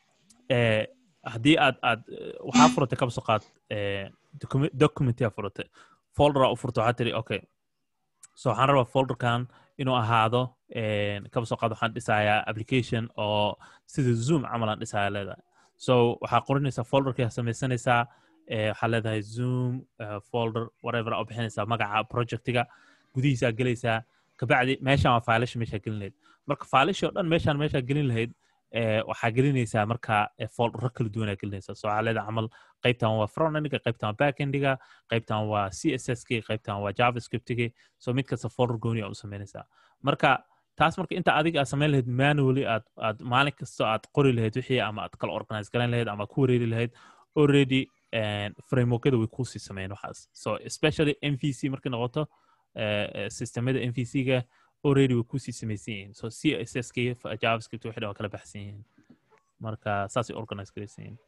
eh, haddii aad aad eh, waxaa furatay kaba soo qaad eh, document- documentia furatay folderaa u furta waxaa tiri okay so waxaan rabaa folderkan inuu ahaado en, kaba soo qaad waxaan dhisayaa application oo sida zoom camal aan dhisaya leedahay so waxaa qorinaysaa folderkii samaysanaysaa eh, waxaa leedahay zoom eh, folder whatever aa u bixinaysaa magaca projectiga gudihiisaa gelaysaa kabacdi meeshaan waa faalasha meeshaa gelin lahayd marka faalashi oo dhan meeshaan meeshaa gelin lahayd eh, waxaa gelinaysaa marka eh, foldero kala duwanaa gelinaysaa so waxaa leedahay camal qaybtan waa front endiga qaybtan waa back endiga qaybtan waa css ki qaybtan waa javascriptigi so mid kasta folder gooni aa u samaynaysaa marka taas marka inta adiga aad samayn lahayd manually aad aad maalin kasta aad qori lahayd wixii ama aad kala organize garayn lahayd ama aad ku wareeri lahayd already and frameworkyada way kusii sameeyeen waxaas so especially mvc markay noqoto eh, eh, systemada mvc-ga already way kusii samaysan yihiin so css ki javascript wixii dhan waa kala baxsan yihiin marka saasay organize garaysan yihiin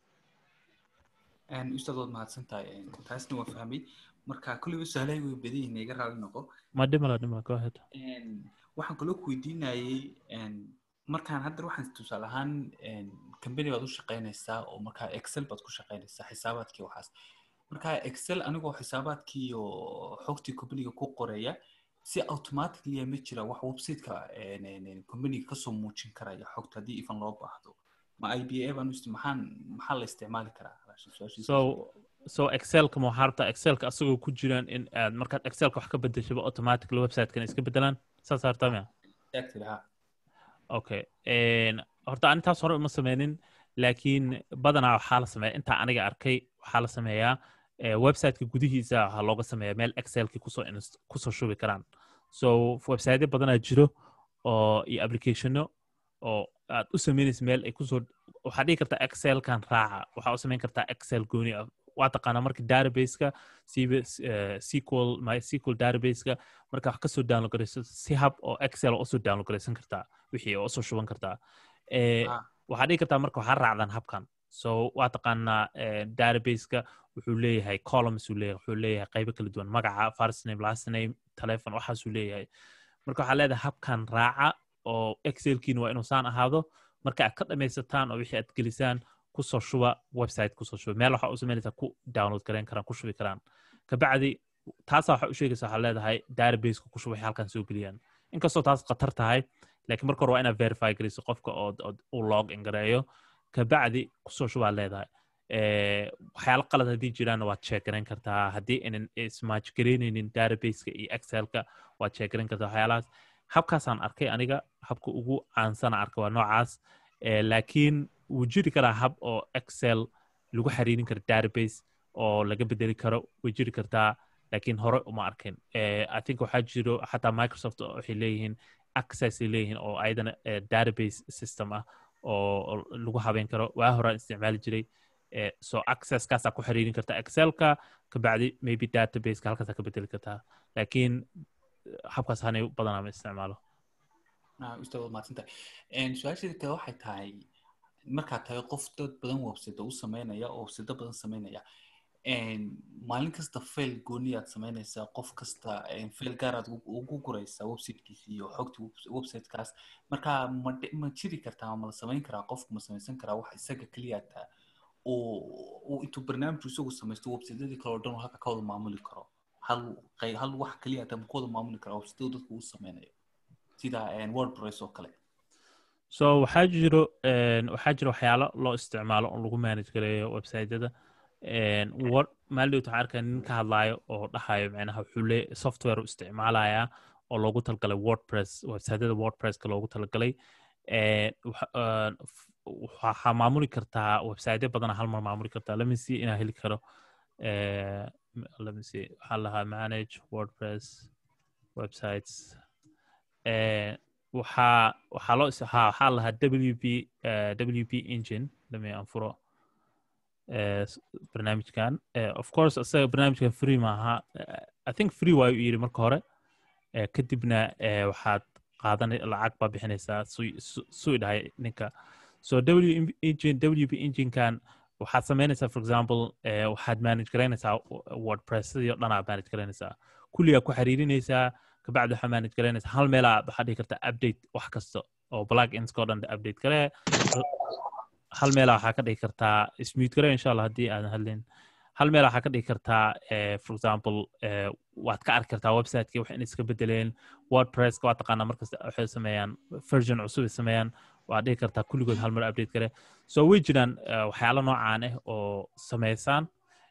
Een, ustaad waad mahadsan tahay Een, taasna waa fahmay marka kulliba sahlay way badan yihiin iga raali noqo ma dhimala dhimala go ahead Een, waxaan kaloo ku weydiinayay een, markaan hadda waxaan tusaale ahaan een, company baad u shaqaynaysaa oo markaa excel baad ku shaqaynaysaa xisaabaadkii waxaas marka excel anigoo xisaabaadkii oo xogtii companyga ku qoraya si automatically ma jira wax websiteka een, een, een, companyga kasoo muujin karaya xogta haddii ifan loo baahdo ma iba baan u isti- maxaan maxaa la isticmaali karaa Su-aashiisa. so so excelka ma waxaa rabtaa excelka asagoo ku jiraan in aad markaad excelka wax ka bedeshaba automatically website-kan iska bedelaan saas hartaa miya Exactly, ha. okay En, horta ani taas hore uma sameynin laakiin badanaa waxaa la sameeya intaa aniga arkay waxaa la sameeyaa eh, websiteka gudihiisa waxaa looga sameeya meel excelki kusoo inst- kusoo shubi karaan so websiteyo badanaa jiro oo iyo applicationo oo aad u sameynaysa meel ay kusoo waxaa dhihi kartaa excelkan raaca waxaa u samayn kartaa excel gooni ah waa taqaanaa marka databaseka siba eh, sql mysql databaseka marka wax kasoo download garayso si hab oo excel oo usoo download garaysan kartaa wixii oo usoo shuban kartaa Eh, Ah. waxaa dhihi kartaa marka waxaa raacdan habkan so waa taqaanaa eh, databaseka wuxuu leeyahay columns uu leeyahay wuxuu leeyahay qaybo kala duwan magaca first name last name telephone waxaasuu leeyahay marka waxaa leedahay habkan raaca oo excelkiina waa inuu saan ahaado marka aad ka dhamaysataan oo wixii aad gelisaan kusoo shuba website kusoo shuba meel waxaa u samaynaysaa ku download gareyn karaan ku shubi karaan kabacdi taasaa waxaa u sheegaysa waxaa leedahay databaseka ku shuba waxay halkan soo geliyaan inkastoo taas khatar tahay laakiin marka hore waa inaad verify garayso qofka oo u log in gareeyo kabacdi kusoo shubaa leedahay waxyaalo qalad haddii jiraanna waad check garayn kartaa haddii inan ismatch garaynaynin databaseka iyo excelka waad check garayn kartaa waxyaalahaas habkaasaan arkay aniga habka ugu caansana arkay waa noocaas laakiin wuu jiri karaa hab oo excel lagu xiriirin karo database oo laga bedeli karo way jiri kartaa laakiin hore uma arkin i think waxaa jiro xataa microsoft waxay leeyihiin access ay leeyihiin oo ayadana database system ah oo lagu habeyn karo waa horaan isticmaali jiray so accesskaasaa ku xiriirin kartaa excelka kabacdi maybe databaseka halkaasaa ka bedeli kartaa laakiin habkaas hanay badanaa ma isticmaalo ustaad waad mahadsantahay su-aasheeda kale waxay tahay markaad tahay qof dad badan website u sameynaya oo website badan sameynaya maalin kasta fail gooniyaad samaynaysaa qof kasta fail gaaraad ugu guraysaa websitekiisa iyo xogta websitekaas marka ma ma jiri kartaa ma la samayn karaa qofku ma samaysan karaa wax isaga keliyaata uu intuu barnaamijku isagu samaysto websitedii kale oo dhan halka ka wada maamuli karo hal hal wax keliyaata ma ku wada maamuli karaa websiteu dadku uu sameynayo sida wordpress oo kale so waxaa jiro waxaa jiro waxyaalo loo isticmaalo oo lagu manage gareeyo websiteyada maalidowt waxaan arkaa nin ka hadlaayo oo dhahayo micnaha wuxuu le software u isticmaalayaa oo loogu talagalay wordpress websiteyada wordpresska loogu talagalay waxaa maamuli kartaa websiteyo badana hal mar maamuli kartaa lamisi inaa heli karo lamisi waxaa lahaa manage wordpress websites waxaa waxaa loo ha waxaa lahaa w p w p engine lami aan furo barnaamijkan of course isaga barnaamijkan free maaha i think free waayu yiri marka hore kadibna waxaad qaadan lacag baa bixinaysaa suu dhahay ninka so w engine w p enginekan waxaad samaynaysaa for example waxaad manage garaynaysaa wordpressadii o dhan aad manage garaynaysaa kulligaa ku xiriirinaysaa kabacdi waxaa manage garaynaysaa hal meelaa waxaa dhihi kartaa update wax kasta oo plug inska o dhan update gare hal meelaa waxaa ka dhigi kartaa smooth gare insha allah haddii aadan hadlin hal meelaa waxaa ka dhigi kartaa for example waad ka arki kartaa websiteki wax in iska bedeleen wordpresska waa taqaanaa markasta waxay sameeyaan version cusub ay sameeyaan waad dhigi kartaa kulligood hal mar update gare so way jiraan waxyaalo noocaan ah oo sameysaan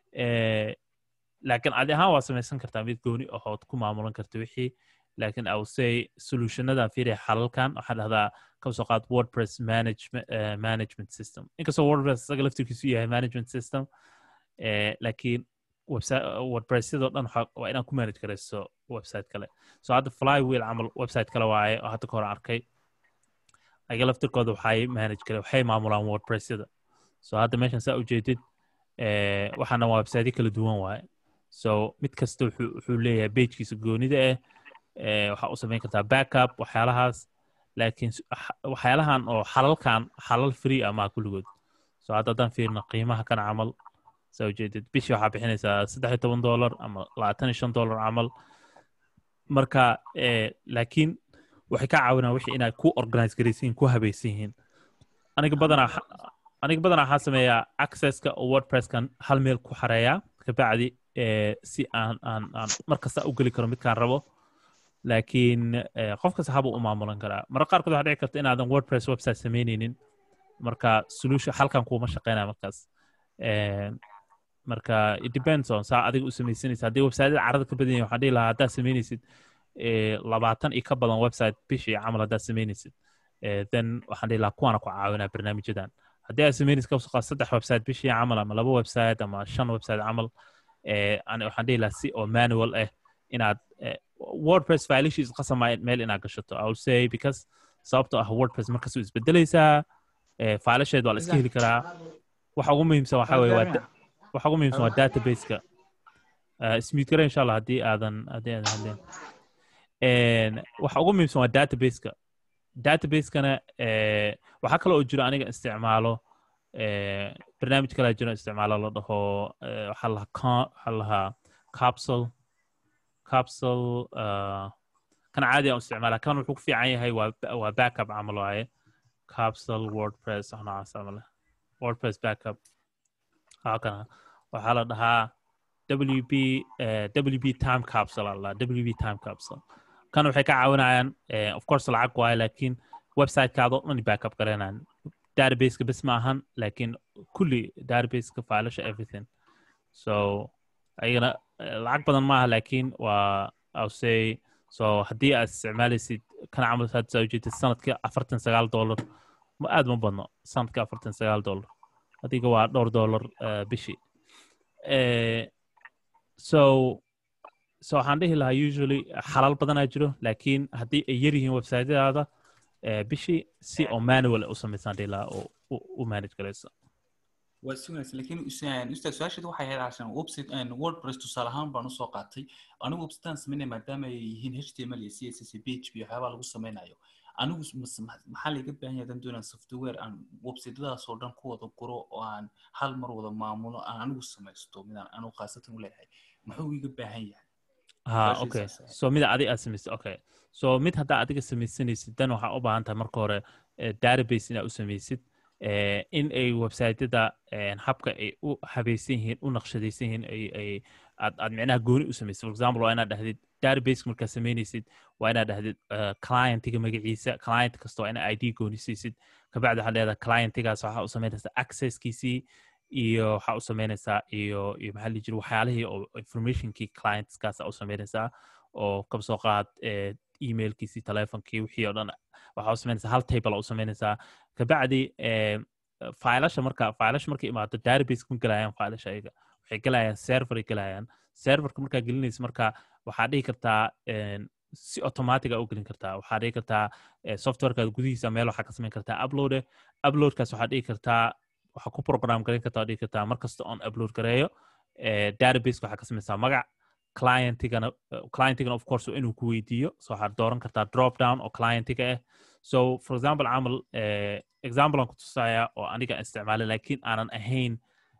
laakiin adi ahaan waa samaysan kartaa mid gooni ahood ku maamulan karta wixii laakiin i will say solutionadan fiiriya xalalkan waxaa dhahdaa kasoo qaad wordpress management, uh, management system inkastoo wordpress isaga laftirkiisu yahay management system laakiin website wordpressyadoo dhan waa inaad ku manage garayso website kale so hadda flywheel camal website kale waaye oo hadda ka hor arkay ayaga laftirkooda waxay manage gare waxay maamulaan wordpressyada so hadda meeshan saa ujeedid waxaana waa websiteyo kala duwan waaye so mid kasta wuxuu leeyahay bagekiisa goonida ah waxaa u samayn kartaa backup waxyaalahaas laakiin waxyaalahan oo xalalkan xalal free ah maa kulligood so hadda haddaan fiirno qiimaha kan camal saa ujeedid bishii waxaa bixinaysaa saddex iyo toban dollar ama labaatan iyo shan dollar camal marka laakiin waxay ka caawinaa wixii inaad ku organize garaysiin ku habaysan yihiin aniga badanaa aniga badanaa waxaa sameeyaa accesska oo wordpresskan hal meel ku xareeyaa kabacdi si aan aan aan mar kasta u geli karo midkaan rabo laakiin qof kasta habuu u maamulan karaa marka qaarkood waxaa dhici karta inaadan wordpress website samaynaynin marka solution halkan kuuma shaqeynaya markaas marka it depends on saa adiga u samaysanaysa haddii websiteyada carada ka badan yahin waxaan dhihi lahaa haddaad samaynaysid labaatan iyo ka badan website bishii camal haddaad samaynaysid then waxaan dhihi lahaa kuwaana ku caawinaa barnaamijyadan haddii aad samaynaysid ka saddex website bishii camal ama laba website ama shan website camal waxaan dhihi lahaa si oo manual ah inaad wordpress filashiis qasamaya meel inaad gashato i will say because sababtoo ah wordpress markasuu isbedelaysaa filasheed waa la iska heli karaa waxa ugu muhiimsan waxa weye waa waxa ugu muhiimsan waa databaseka smith gare insha allah haddii aadan haddii aadan hadleen waxa ugu muhiimsan waa databaseka databaseskana waxaa kale oo jiro aniga isticmaalo barnaamij kalaa jiro isticmaalo la dhaho waxaa lahaa waxaa lahaa capsule capsule kan caadi aan isticmaala kan wuxuu ku fiican yahay waa waa backup camal waaye capsule wordpress wax noocaas ama leh wordpress backup halkana waxaa la dhahaa wb eh, wb time capsule aa la dhahaa wb time capsule kan waxay ka caawinayaan eh, of course lacag waayo laakiin websitekaada oo dhan backup garanayaan databaseka bes ma ahan laakiin kulli databaseka failasha everything so ayagana eh, lacag badan maaha laakiin waa I'll say so haddii aad isticmaalaysid kana camal had saa ujeedid sanadkii afartan sagaal dollar ma aad ma badno sanadkii afartan sagaal dollar adiga waa dhowr dollar eh, bishii Eh, so so waxaan dhihi lahaa usually xalal badanaa jiro laakiin haddii ay yar yihiin websiteyadaada eh, bishii si oo manual u samaysaan dhihi lahaa oo u- u manage garaysa waa si wanaagsan laakiin is- ustaad su-aasheedu waxay ahayd cashan website and wordpress tusaale ahaan baan usoo qaatay anigu websitean sameynaya maadaama ay yihiin html iyo css iyo php iyo waxyaabaha lagu sameynayo anigu s- mas- ma- maxaa laiga baahan yahay haddaan doonaan software aan websitadaas oo dhan ku wada guro oo aan hal mar wada maamulo aan anigu samaysto midaan anigu khaasatan u leeyahay muxuu iga baahan yahay ha Su'aashiisa okay sax. so mida adiga aad samaysid okay so mid haddaa adiga samaysanaysid dan waxaa u baahan tahay marka hore eh, database inaad u samaysid eh, in ay websiteyada eh, habka ay u habaysan yihiin u naqshadaysan yihiin ay ay aad aad micnaha gooni u samaysid for example waa inaad dhahdid database markaad samaynaysid waa inaad dhahdid eh, clientiga magaciisa client kasta waa inaad id gooni siisid kabacdi waxaad leedahay clientigaas waxaa u samaynaysaa accesskiisii iyo waxaa u samaynaysaa iyo iyo maxaa la dhihi jiray waxyaalihii oo informationkii clientskaasa u samaynaysaa oo kaba soo qaad eh, emailkiisii telefonkii wixii oo dhan waxaa u samaynaysaa hal table u samaynaysaa kabacdi eh, failasha marka failasha markay imaado database ma gelayaan failasha ayaga waxay gelayaan serveray gelayaan serverka markaa gelinaysa marka waxaa dhihi kartaa en, si automatic a u gelin kartaa waxaa dhihi kartaa eh, softwarekaada gudihiisa meel waxaa ka samayn kartaa uploade uploadkaas waxaa dhihi kartaa waxaa ku program garan kartaa dhihi kartaa markasta on upload gareeyo eh, database waxaa ka samaysaa magac clientigana eh, clientigana of course waa inuu ku weydiiyo so waxaad dooran kartaa drop down oo clientiga ah so for example camal eh, example aan ku tusaaya oo aniga aan isticmaalay laakiin aanan ahayn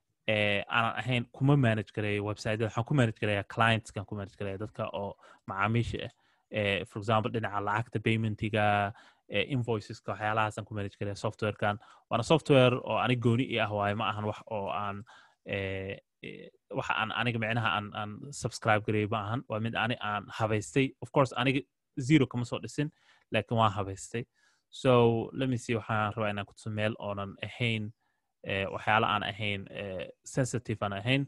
eh, aanan ahayn kuma manage gareeyo websiteyada waxaan ku manage gareeya clientskan ku manage gareeya dadka oo macaamiisha ah eh, for example dhinaca lacagta paymentiga eh, invoiceska waxyaalahaasaan ku manage gareeya softwarekan waana software oo anig gooni i ah waaye ma ahan wax oo aan eh, eh, waxa aan aniga micnaha aan aan subscribe gareeyo ma ahan waa mid ani aan habaystay of course aniga zero kama soo dhisin laakiin waan habaystay so let me see waxaan rabaa inaan kutuso meel oonan ahayn eh, waxyaala aan ahayn eh, sensitive aan ahayn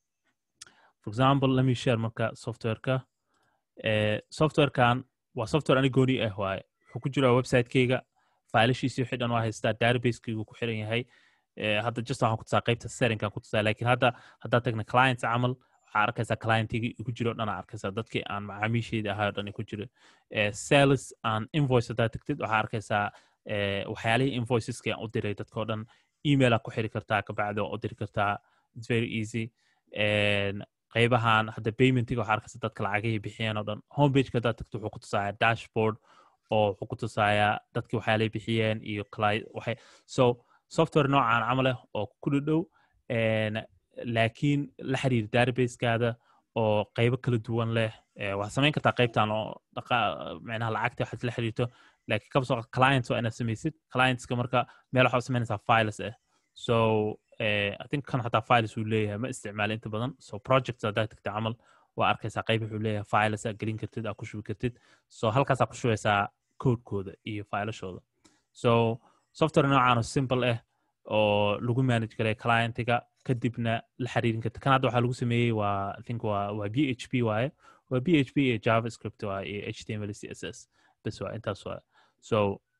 for example let me share marka softwareka eh, softwarekan waa software ani gooni ah waaye wuxuu ku jiraa websitekeyga failashiisii wixii dhan waa haystaa databasekeygu ku xiran yahay eh, hadda just waxaan kutusaa qaybta settingkan kutusaa laakiin hadda haddaad tagna clients camal waxaa arkaysaa clientigii igu jiro o dhan aa arkaysaa dadkii aan macaamiisheydii ahay o dhan ku jiro eh, sales aan invoice haddaad tagtid waxaa arkaysaa eh, waxyaalihii invoiceski aan u diray dadka o dhan email aa ku xiri kartaa kabacdi waa u diri kartaa its very easy En, qaybahan hadda paymentiga waxaa arkaysa dadka lacagihii bixiyeen oo dhan homepageka haddaad tagto wuxuu ku tusaaya dashboard oo wuxuu ku tusaaya dadkii waxyaalay bixiyeen iyo cli- waxay so software noocaan camal ah oo ku dhadhow en, laakiin la xiriir databasekaada oo qaybo kala duwan leh eh, waxaad samayn kartaa qaybtan oo dhaqa- micnaha lacagta waxaad la xiriirto laakiin kaba soo clients waa inaad samaysid clientska marka meel waxaa u samaynaysaa files ah so eh, i think kan xataa files uu leeyahay ma isticmaali inta badan so projects haddaad tagta camal waa arkaysaa qayb wuxuu leeyahay files aad gelin kartid aad ku shubi kartid so halkaasaa ku shubeysaa codekooda iyo filashooda so software noocaan oo simple ah oo lagu manage garay clientiga kadibna la xiriirin karta kan hadda waxaa lagu sameeyey waa i think waa waa b h p waaye waa b h p iyo javascript waaye iyo h t m l c s s bes waa intaas waa so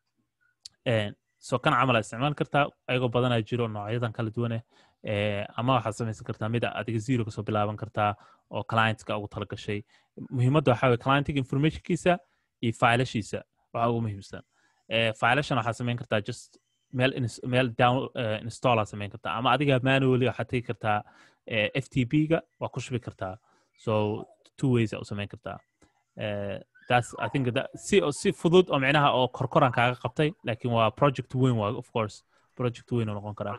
eh, so kan camal aad isticmaali kartaa ayagoo badanaa jiro noocyadan kala duwan ah eh, ama waxaad samaysan kartaa mida adiga zero kasoo bilaaban kartaa oo clientska ugu talagashay muhiimadda waxaa weye clientiga informationkiisa iyo filashiisa waxaa ugu muhiimsan eh, filashan waxaad samayn kartaa just meel ins- meel down uh, install aad samayn kartaa ama adiga manually waxaad tegi kartaa eh, ftp ga waa ku shubi kartaa so two ways aa u samayn kartaa Eh, that's i think that si si fudud oo micnaha oo korkoran kaaga qabtay laakiin waa project weyn waa of course project weyn oo noqon karaa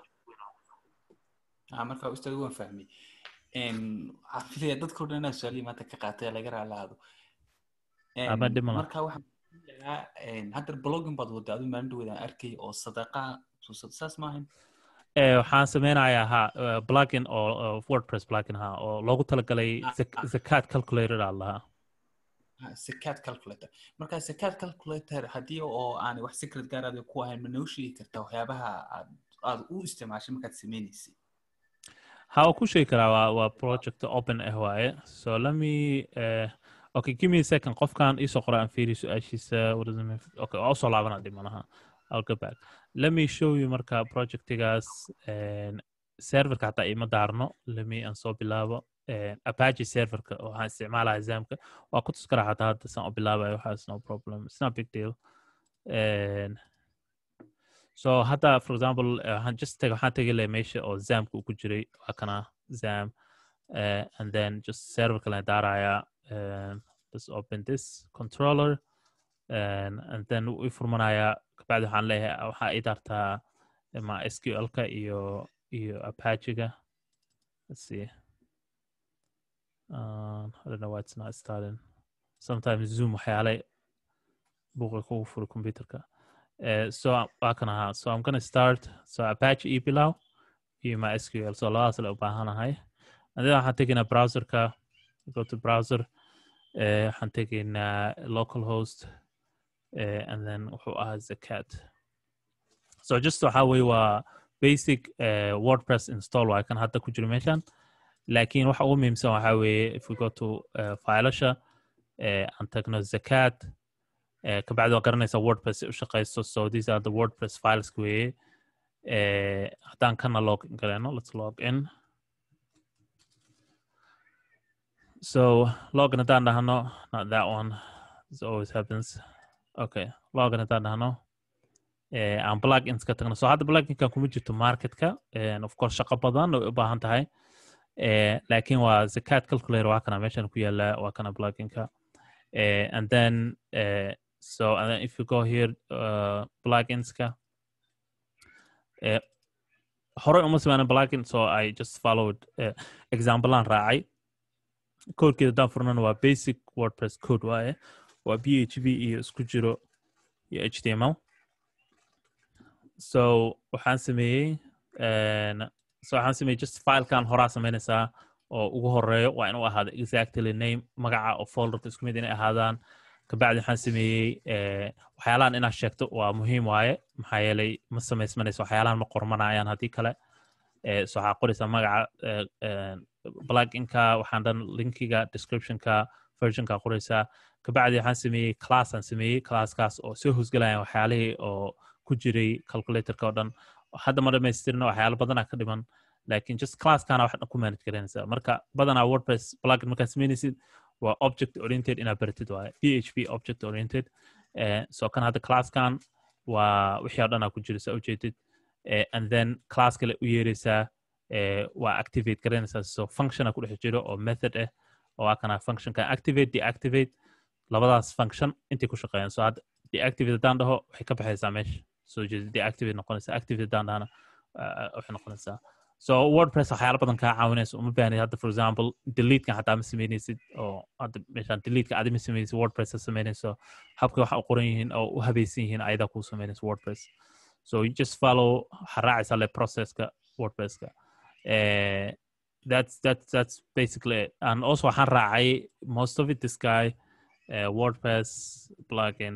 Ah, marka ustaad waan fahmay En, waxaan filaya dadka o dhan inaa su-aalihii maanta ka qaatay laga raalaado En, Ama dhib ma laha. marka waxaan hadda blogging baad wadaa adu maalin dhaweedaan arkay oo sadaqa saas maahan Eh, waxaan sameynayaa ha eh, plugin oo oo wordpress plugin ha oo loogu talagalay Ah, zak- ah. zakat calculator aa lahaa secad calculator marka secad calculator haddii oo aan wax secret gaar aad ku ahayn ma noo sheegi kartaa waxyaabaha aad aad u isticmaashay markaad sameynaysay ha waan ku sheegi karaa waa waa project open ah waaye so let me uh, okay give me a second qofkan iisoo qora aan fiiri su-aashiisa what does it mean? okay waa usoo laabana dhimanaha i'll go back let me show you marka projectigaas en, serverka hataa ima daarno let me aan soo bilaabo en, apache serverka oo waxaan isticmaalaya zamka waa ku tus karaa hataa hadda saan u bilaabayo waxaas no problem it's not a big deal En, so hadda for example eh, waxaan just tag waxaan tegi lahay meesha oo zamka uu ku jiray waa kana zam uh, and then just server kale daaraya um, just open this controller and, and then wuu i furmanaya kabacdi waxaan leeyahay waxaa i daartaa ma sql-ka iyo iyo apache-ga let's see um, I don't know why it's not starting sometimes zoom waxyaale buuqa kugu furi computerka Uh, so waa kan ahaa so i'm gonna start so apache e bilow iyo my sql so labadaas le u baahanahay and then waxaan tegaynaa browserka go to browser uh, waxaan tegaynaa local host uh, and then wuxuu ahaa zakat so just waxaa weye waa basic uh, wordpress install waa kan hadda ku jiro meeshan laakiin waxa ugu muhiimsan waxaa weeye if we go to uh, filasha uh, aan tagno zakat uh, kabacdi waa garanaysa wordpress ay u shaqayso so these are the wordpress files weeye uh, haddaan kana log in galeno let's log in so login haddaan dhahno not that one this always happens okay login haddaan dhahno uh, aan plugins ka tagno so hadda pluginkan kuma jirto marketka and of course shaqo badan way u baahan tahay uh, laakiin waa zakat calculator waa kana meeshan ku yaala waa kana pluginka uh, and then uh, so and then if you go here uh, pluginska uh, horey uma sameynan plugin so i just followed uh, example aan raacay codekeeda haddaan furnana waa basic wordpress code waaye waa p h p iyo isku jiro iyo h t m l so waxaan sameeyey en, so waxaan sameeyey just filekan horaa sameynaysaa oo ugu horeeyo waa inuu ahaado exactly name magaca oo folderka isku mid inay ahaadaan kabacdi waxaan sameeyey eh, waxyaalahan inaad sheegto waa muhiim waaye maxaa yeelay ma samaysmanayso waxyaalahan ma qormanayaan haddii kale eh, so waxaa qoraysaa magaca eh, eh, pluginka waxaan dhan linkiga descriptionka versionka qoraysaa kabacdi waxaan sameeyey class aan sameeyey classkaas oo soo hosgelayaan waxyaalihii oo ku jiray calculatorka oo dhan hadda ma dhamaystirna waxyaalo badanaa ka dhiman laakiin just classkana wax dhan ku manage garanaysaa marka badanaa wordpress plugin markaad sameynaysid waa object oriented inaad baratid waaye php object oriented eh, so kan hadda classkan waa wixii oo dhan aa ku jira saa ujeedid eh, and then class kale u yeeraysaa eh, waa activate garanaysaa so functiona ku dhex jiro oo method ah oo waa kana functionka activate deactivate labadaas function intay ku shaqeeyaan so hadda deactivate haddaan dhaho waxay ka baxaysaa meesha soo jeeda deactivate noqonaysaa activate haddaan dhahana uh, waxay noqonaysaa so wordpress waxyaala badan kaa caawinaysa uma baahnid hadda for example deletekan hataa ma sameynaysid oo hadda meeshaan deleteka adi ma sameynaysid wordpress ha sameynayso habka waxa u qoran yihiin oo u habaysan yihiin ayadaa kuu sameynaysa wordpress so you just follow waxaa raacaysaa le processka wordpresska uh, that's that's that's basically it and also waxaan raacay most of it this guy uh, wordpress plugin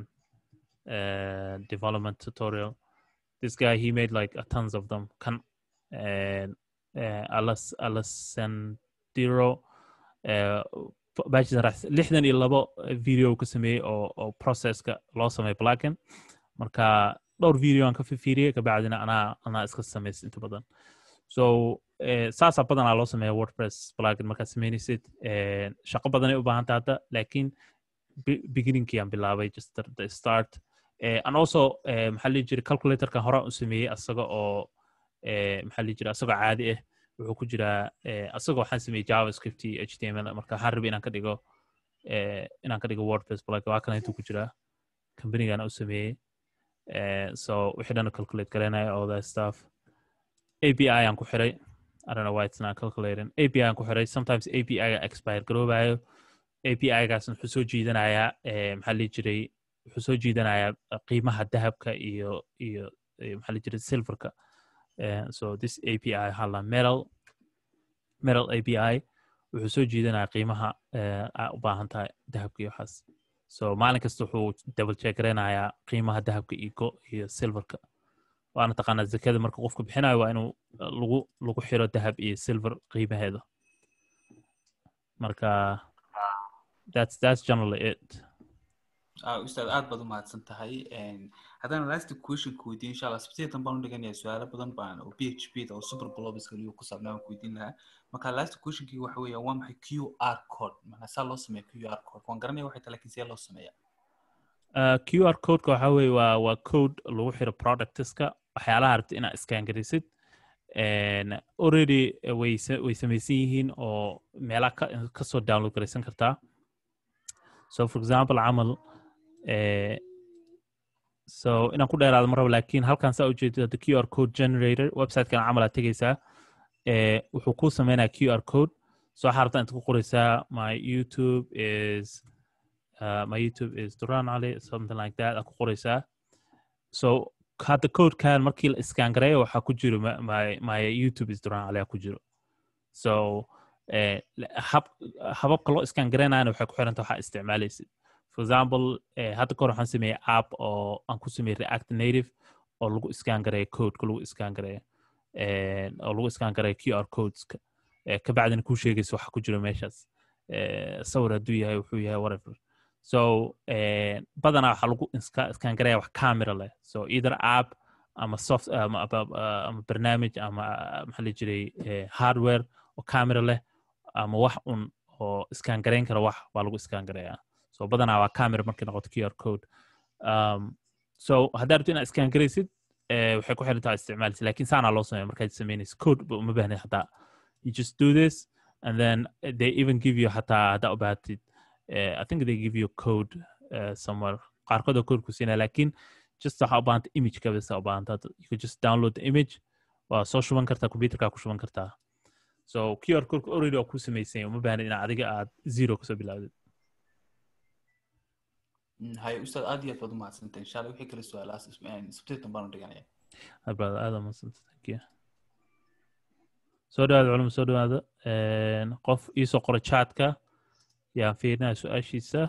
uh, development tutorial this guy he made like a tons of them kan and uh, alas alasandiro uh, bachelor lixdan iyo labo video ka sameeyey oo oo processka loo sameey plugin marka dhowr video aan ka fifiiriyey kabacdina anaa anaa iska samays inta badan so uh, saasaa badanaa loo sameeya wordpress plugin markaad sameynaysid uh, shaqo badanay u baahanta hadda laakiin beginningkii aan bilaabay just the, the start uh, and also uh, maxaa lihi jiray calculatorkan horaan u sameeyey asaga oo maxaa lihi jira asagoo caadi ah wuxuu ku jiraa asagoo waxaan sameeyey javascript iyo h t m l marka waxaan rabay inaan ka dhigo inaan ka dhigo wordpress plugin waa kana intuu ku jiraa companygana u sameeyey so wixii dhan calculate garanaya all that stuff api aan ku xiray I don't know why it's not calculating api aan ku xiray sometimes api ga expire garoobayo api gaas wuxuu soo jiidanayaa maxaa lihi jiray wuxuu soo jiidanayaa qiimaha dahabka iyo iyo iyo maxaa la jira silverka Eh, so this api waxaa la metal metal api wuxuu soo jiidanayaa qiimaha eh, aa u baahan tahay dahabka iyo waxaas so maalin kasta wuxuu double check gareynayaa qiimaha dahabka iyo go iyo silverka waana taqaanaa zakada marka qofka bixinayo waa inuu eh, lagu lagu xiro dahab iyo silver qiimaheeda marka that's that's generally it Ah, ustaad aad baad u mahadsan tahay haddana last question ku weydiin insha allah sabtidan baan u dhiganaya su-aalo badan baan oo p h p da oo super blobiska liyo ku saabnaa waan ku weydiin lahaa marka last questionkii waxa weeya waa maxay q r code macnaa saa loo sameeya q r code waan garanaya waxay tahay lakin see loo sameeya Uh, QR codeka waxa weeye waa waa code lagu xiro productska waxyaalaha rabta inaad scan garisid And already eh, way sa- way samaysan yihiin oo meelaha ka kasoo download garaysan kartaa so for example camal eh, so inaan ku dheeraado ma rabo laakiin halkan saa ujeedid hadda q r code generator websitekan camal aad tegeysaa eh, wuxuu kuu sameynaya q r code so waxaa rabtaa inta ku qoreysaa my youtube is uh, my YouTube is Duran Ali, something like that. Aku qoreysaa. So hadda codekan markii la iskaan gareeyo waxaa ku jiro my, my, my YouTube is Duran Ali ku jiro. So eh, la- hab, hababka loo iskaan gareynayana waxay ku xiranta waxaa isticmaalaysid. For example, eh, hadda kahor waxaan sameeyey app oo aan ku sameeyey React Native oo lagu iskaan gareeyo codeka lagu iskaan gareeyo eh, oo lagu iskaan gareeyo QR codeska eh, kabacdina kuu sheegaysa waxa ku jiro meeshaas eh, sawir hadduu yahay wuxuu yahay whatever so eh, badanaa waxaa lagu iska- iskaan gareeya wax camera leh so either app ama soft ama, ama, ama barnaamij ama ah, maxaa la jiray eh, hardware oo camera leh ama wax un oo iskaan gareyn kara wax baa lagu iskaan gareeyaa so badanaa waa camera markay noqoto qr code um, so haddaa rabto inaad iskaan garaysid eh, waxay ku xiran tahay isticmaalisa lakin saanaa loo sameeya markaad samaynaysa code ba uma baahnid hataa you just do this and then eh, they even give you hataa haddaa u baahatid uh, I think they give you a code uh, somewhere. qaarkood oo code ku siinaya lakin just waxaa u baahanta image ka bisa u baahanta you could just download the image waa soo shuban kartaa computerka ku shuban kartaa so qr code already waa ku samaysan uma baahna in adiga aad zero kasoo bilaawdid Mm, haye ustaad aad iyo aad baad u mahadsantahay insha allah wixii kale su-aalahaas sabtidan baan u dhiganaya Hi, brother aad aa mahadsanta thank you soo dhawaada culum soo dhawaada Een, qof iisoo qora chatka yaan fiirinaya su-aashiisa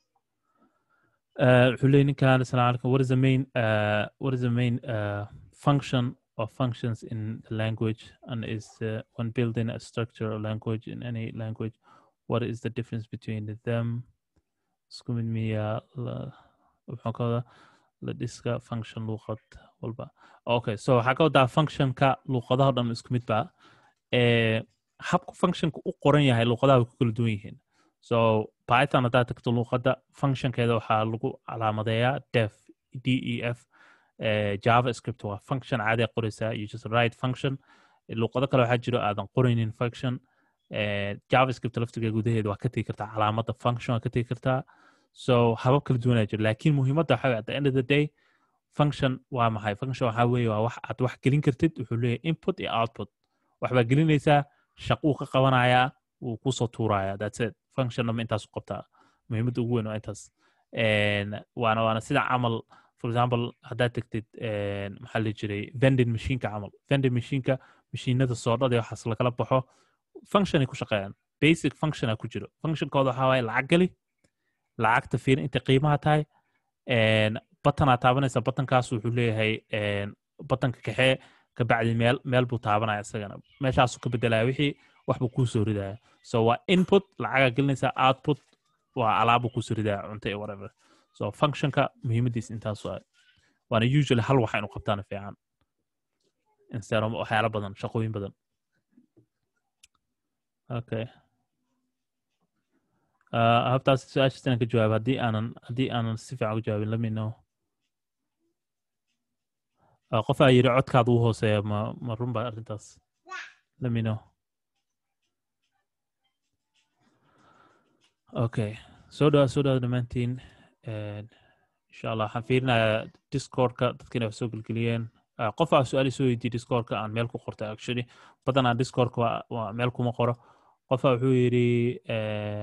Uh, wuxuu leeyahy ninkan assalaamu calaykum what is the main uh, what is the main uh, function or functions in the language and is uh, when building a structure or language in any language what is the difference between them isku mid miya la wuxuu ka wadaa la dhiska function luuqad walba okay so waxaa ka wadaa functionka luuqadaha o dhan isku mid ba Eh, habku functionka u qoran yahay luuqadaha way ku kala duwan yihiin so python haddaad tagto luuqadda functionkeeda waxaa lagu calaamadeeyaa def d e f eh, javascript waa function caadi aad qoreysaa you just write function luuqado kale waxaa jiro aadan qoraynin function eh, javascript laftiga gudaheeda waa ka tegi kartaa calaamadda function waa ka tegi kartaa so habab kala duwanaa jiro laakiin muhiimadda waxaa at the end of the day function waa maxay function waxaa weeye waa wax aad wax gelin kartid wuxuu leeyahay input iyo output wax baa gelinaysaa shaquu ka qabanayaa wuu kusoo tuurayaa that's it function nama intaasu qabtaa muhiimadda ugu weyn waa intaas En, waana waana sida camal for example haddaad tegtid en, maxaa la jiray vending machineka camal vending machineka mashiinada soodhada iyo waxaas lagala baxo functionay ku shaqeeyaan basic functiona ku jiro functionkooda waxaa waaye lacag geli lacagta fiirin intay qiimaha tahay En, batanaa taabanaysa batankaas wuxuu leeyahay en, batanka kaxee kabacdi meel meel buu taabanaya isagana meeshaasuu ka bedelaya wixii wax buu kuu soo ridaya so waa input lacagaa gelinaysa output waa alaabuu kusoo ridaya cunto iyo whatever so functionka muhiimadiis intaas waa waana usually hal waxa inu qabtaana fiican instead of waxyaalo badan shaqooyin badan okay uh, habtaas su-aashaas inaan ka jawaab haddii aanan haddii aanan si fiican uga jawaabin let me know uh, qof aa yidhi codkaada uu hooseeya ma ma run baa arrintaas let me know okay soo dhawaad soo dhawaad dhammaantiin En, insha allah waxaan fiirinayaa discordka dadka inay wax soo gelgeliyeen Uh, qof aa su-aal soo weydiiyey discordka aan meel ku qortay actually badanaa discordka waa, waa meel kuma qoro qofa wuxuu yidhi eh,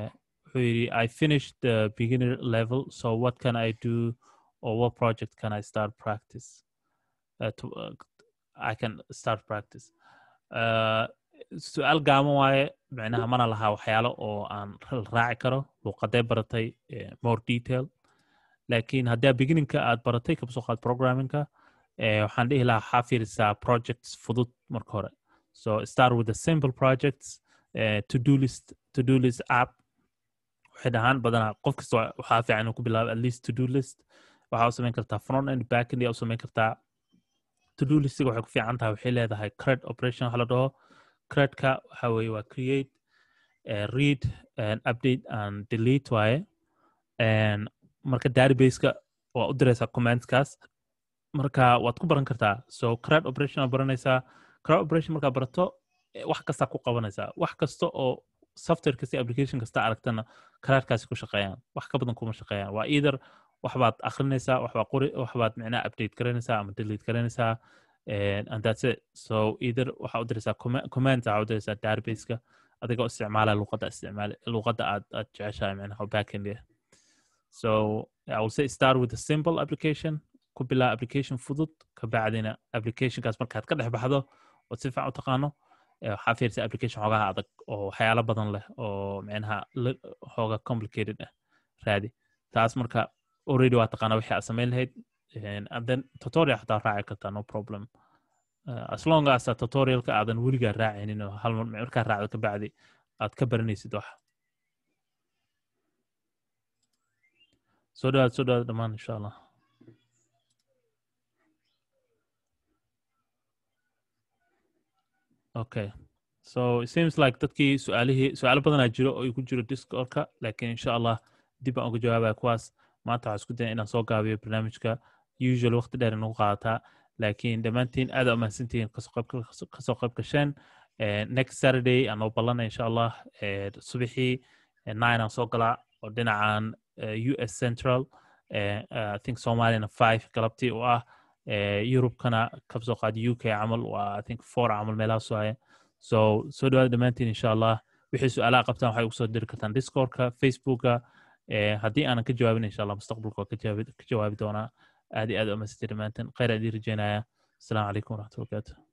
wuxuu yidhi i finished the beginner level so what can i do or what project can i start practice uh, to, uh, i can start practice uh, su-aal gaaban waaye micnaha mana lahaa waxyaalo oo aan raaci karo luuqadee baratay more detail laakiin haddii beginningka aad baratay kabsoo qaad programmingka waxaan dhihi lahaa waxaa fiirisaa projects fudud marka hore so start with the simple projects uh, to do list to do list app waxay dhahaan badanaa qof kasta waxaa fiican inuu ku bilaabo at least to do list waxaa u samayn kartaa front end back end yaa u samayn kartaa to do listiga waxay ku fiican tahay waxay leedahay cred operation waxa la dhaho credka waxa weeye waa create uh, read and update and delete waaye and marka databaseka waa u diraysaa commentskaas marka waad ku baran kartaa so cred operation aa baranaysaa cred operation markaa barato wax kastaa ku qabanaysaa wax kasta oo software kasta application kasta aragtana credkaasi ku shaqeeyaan wax ka badan kuma shaqeeyaan waa either waxbaad akrinaysaa waxbaad qori waxbaad micnaha update garanaysaa ama delete garanaysaa and that's it so either waxaa u diraysaa comment waxaa u diraysaa databaseka adigoo isticmaala luqadda isticmaal luqadda aad aad jeceshahay micnaha backend so I will say start with a simple application ku bilaa application fudud kabacdina applicationkaas markaad ka dhex baxdo ood si fiican u taqaano waxaa fiirsa application xoogaha adag oo waxyaalo badan leh oo micnaha xooga complicated ah raadi taas marka already waa taqaana wixii aad samayn lahayd and then tutorial xataa raaci kartaa no problem uh, as long as tutorialka aadan weligaa raacinin oo hal markaa raacdo kabacdi aad ka baranaysid wax soo dhawaad soo dhawaad dhammaan insha allah okay so it seems like dadkii su-aalihii su-aalo badanaa jiro oo ku jiro discordka laakiin insha allah dib baan uga jawaabaya kuwaas maanta waxaa isku daya inaan soo gaabiyo barnaamijka usual waqti dheer inagu qaadataa laakiin dhammaantiin aada umahadsantihiin kasoo qayb gasheen next saturday aan noo ballanay insha allah subaxii nine aan soo galaa oo dhinacan u s central i think somaliyana five galabtii u ah yurubkana kabsoo qaad u k camal waa i think four camal meelahaas waaye so soo dhawaada dhammaantiin insha allah wixii su-aalaha qabtaan waxay ugu soo diri kartaan discordka facebooka haddii aanan ka jawaabin insha allah mustaqbalka waa ka jawaabi doonaa aad iyo aad umasiti dhammaantiin khayr aan idin rajeynaya asalaamu calaykum waraxmatulla barakaatu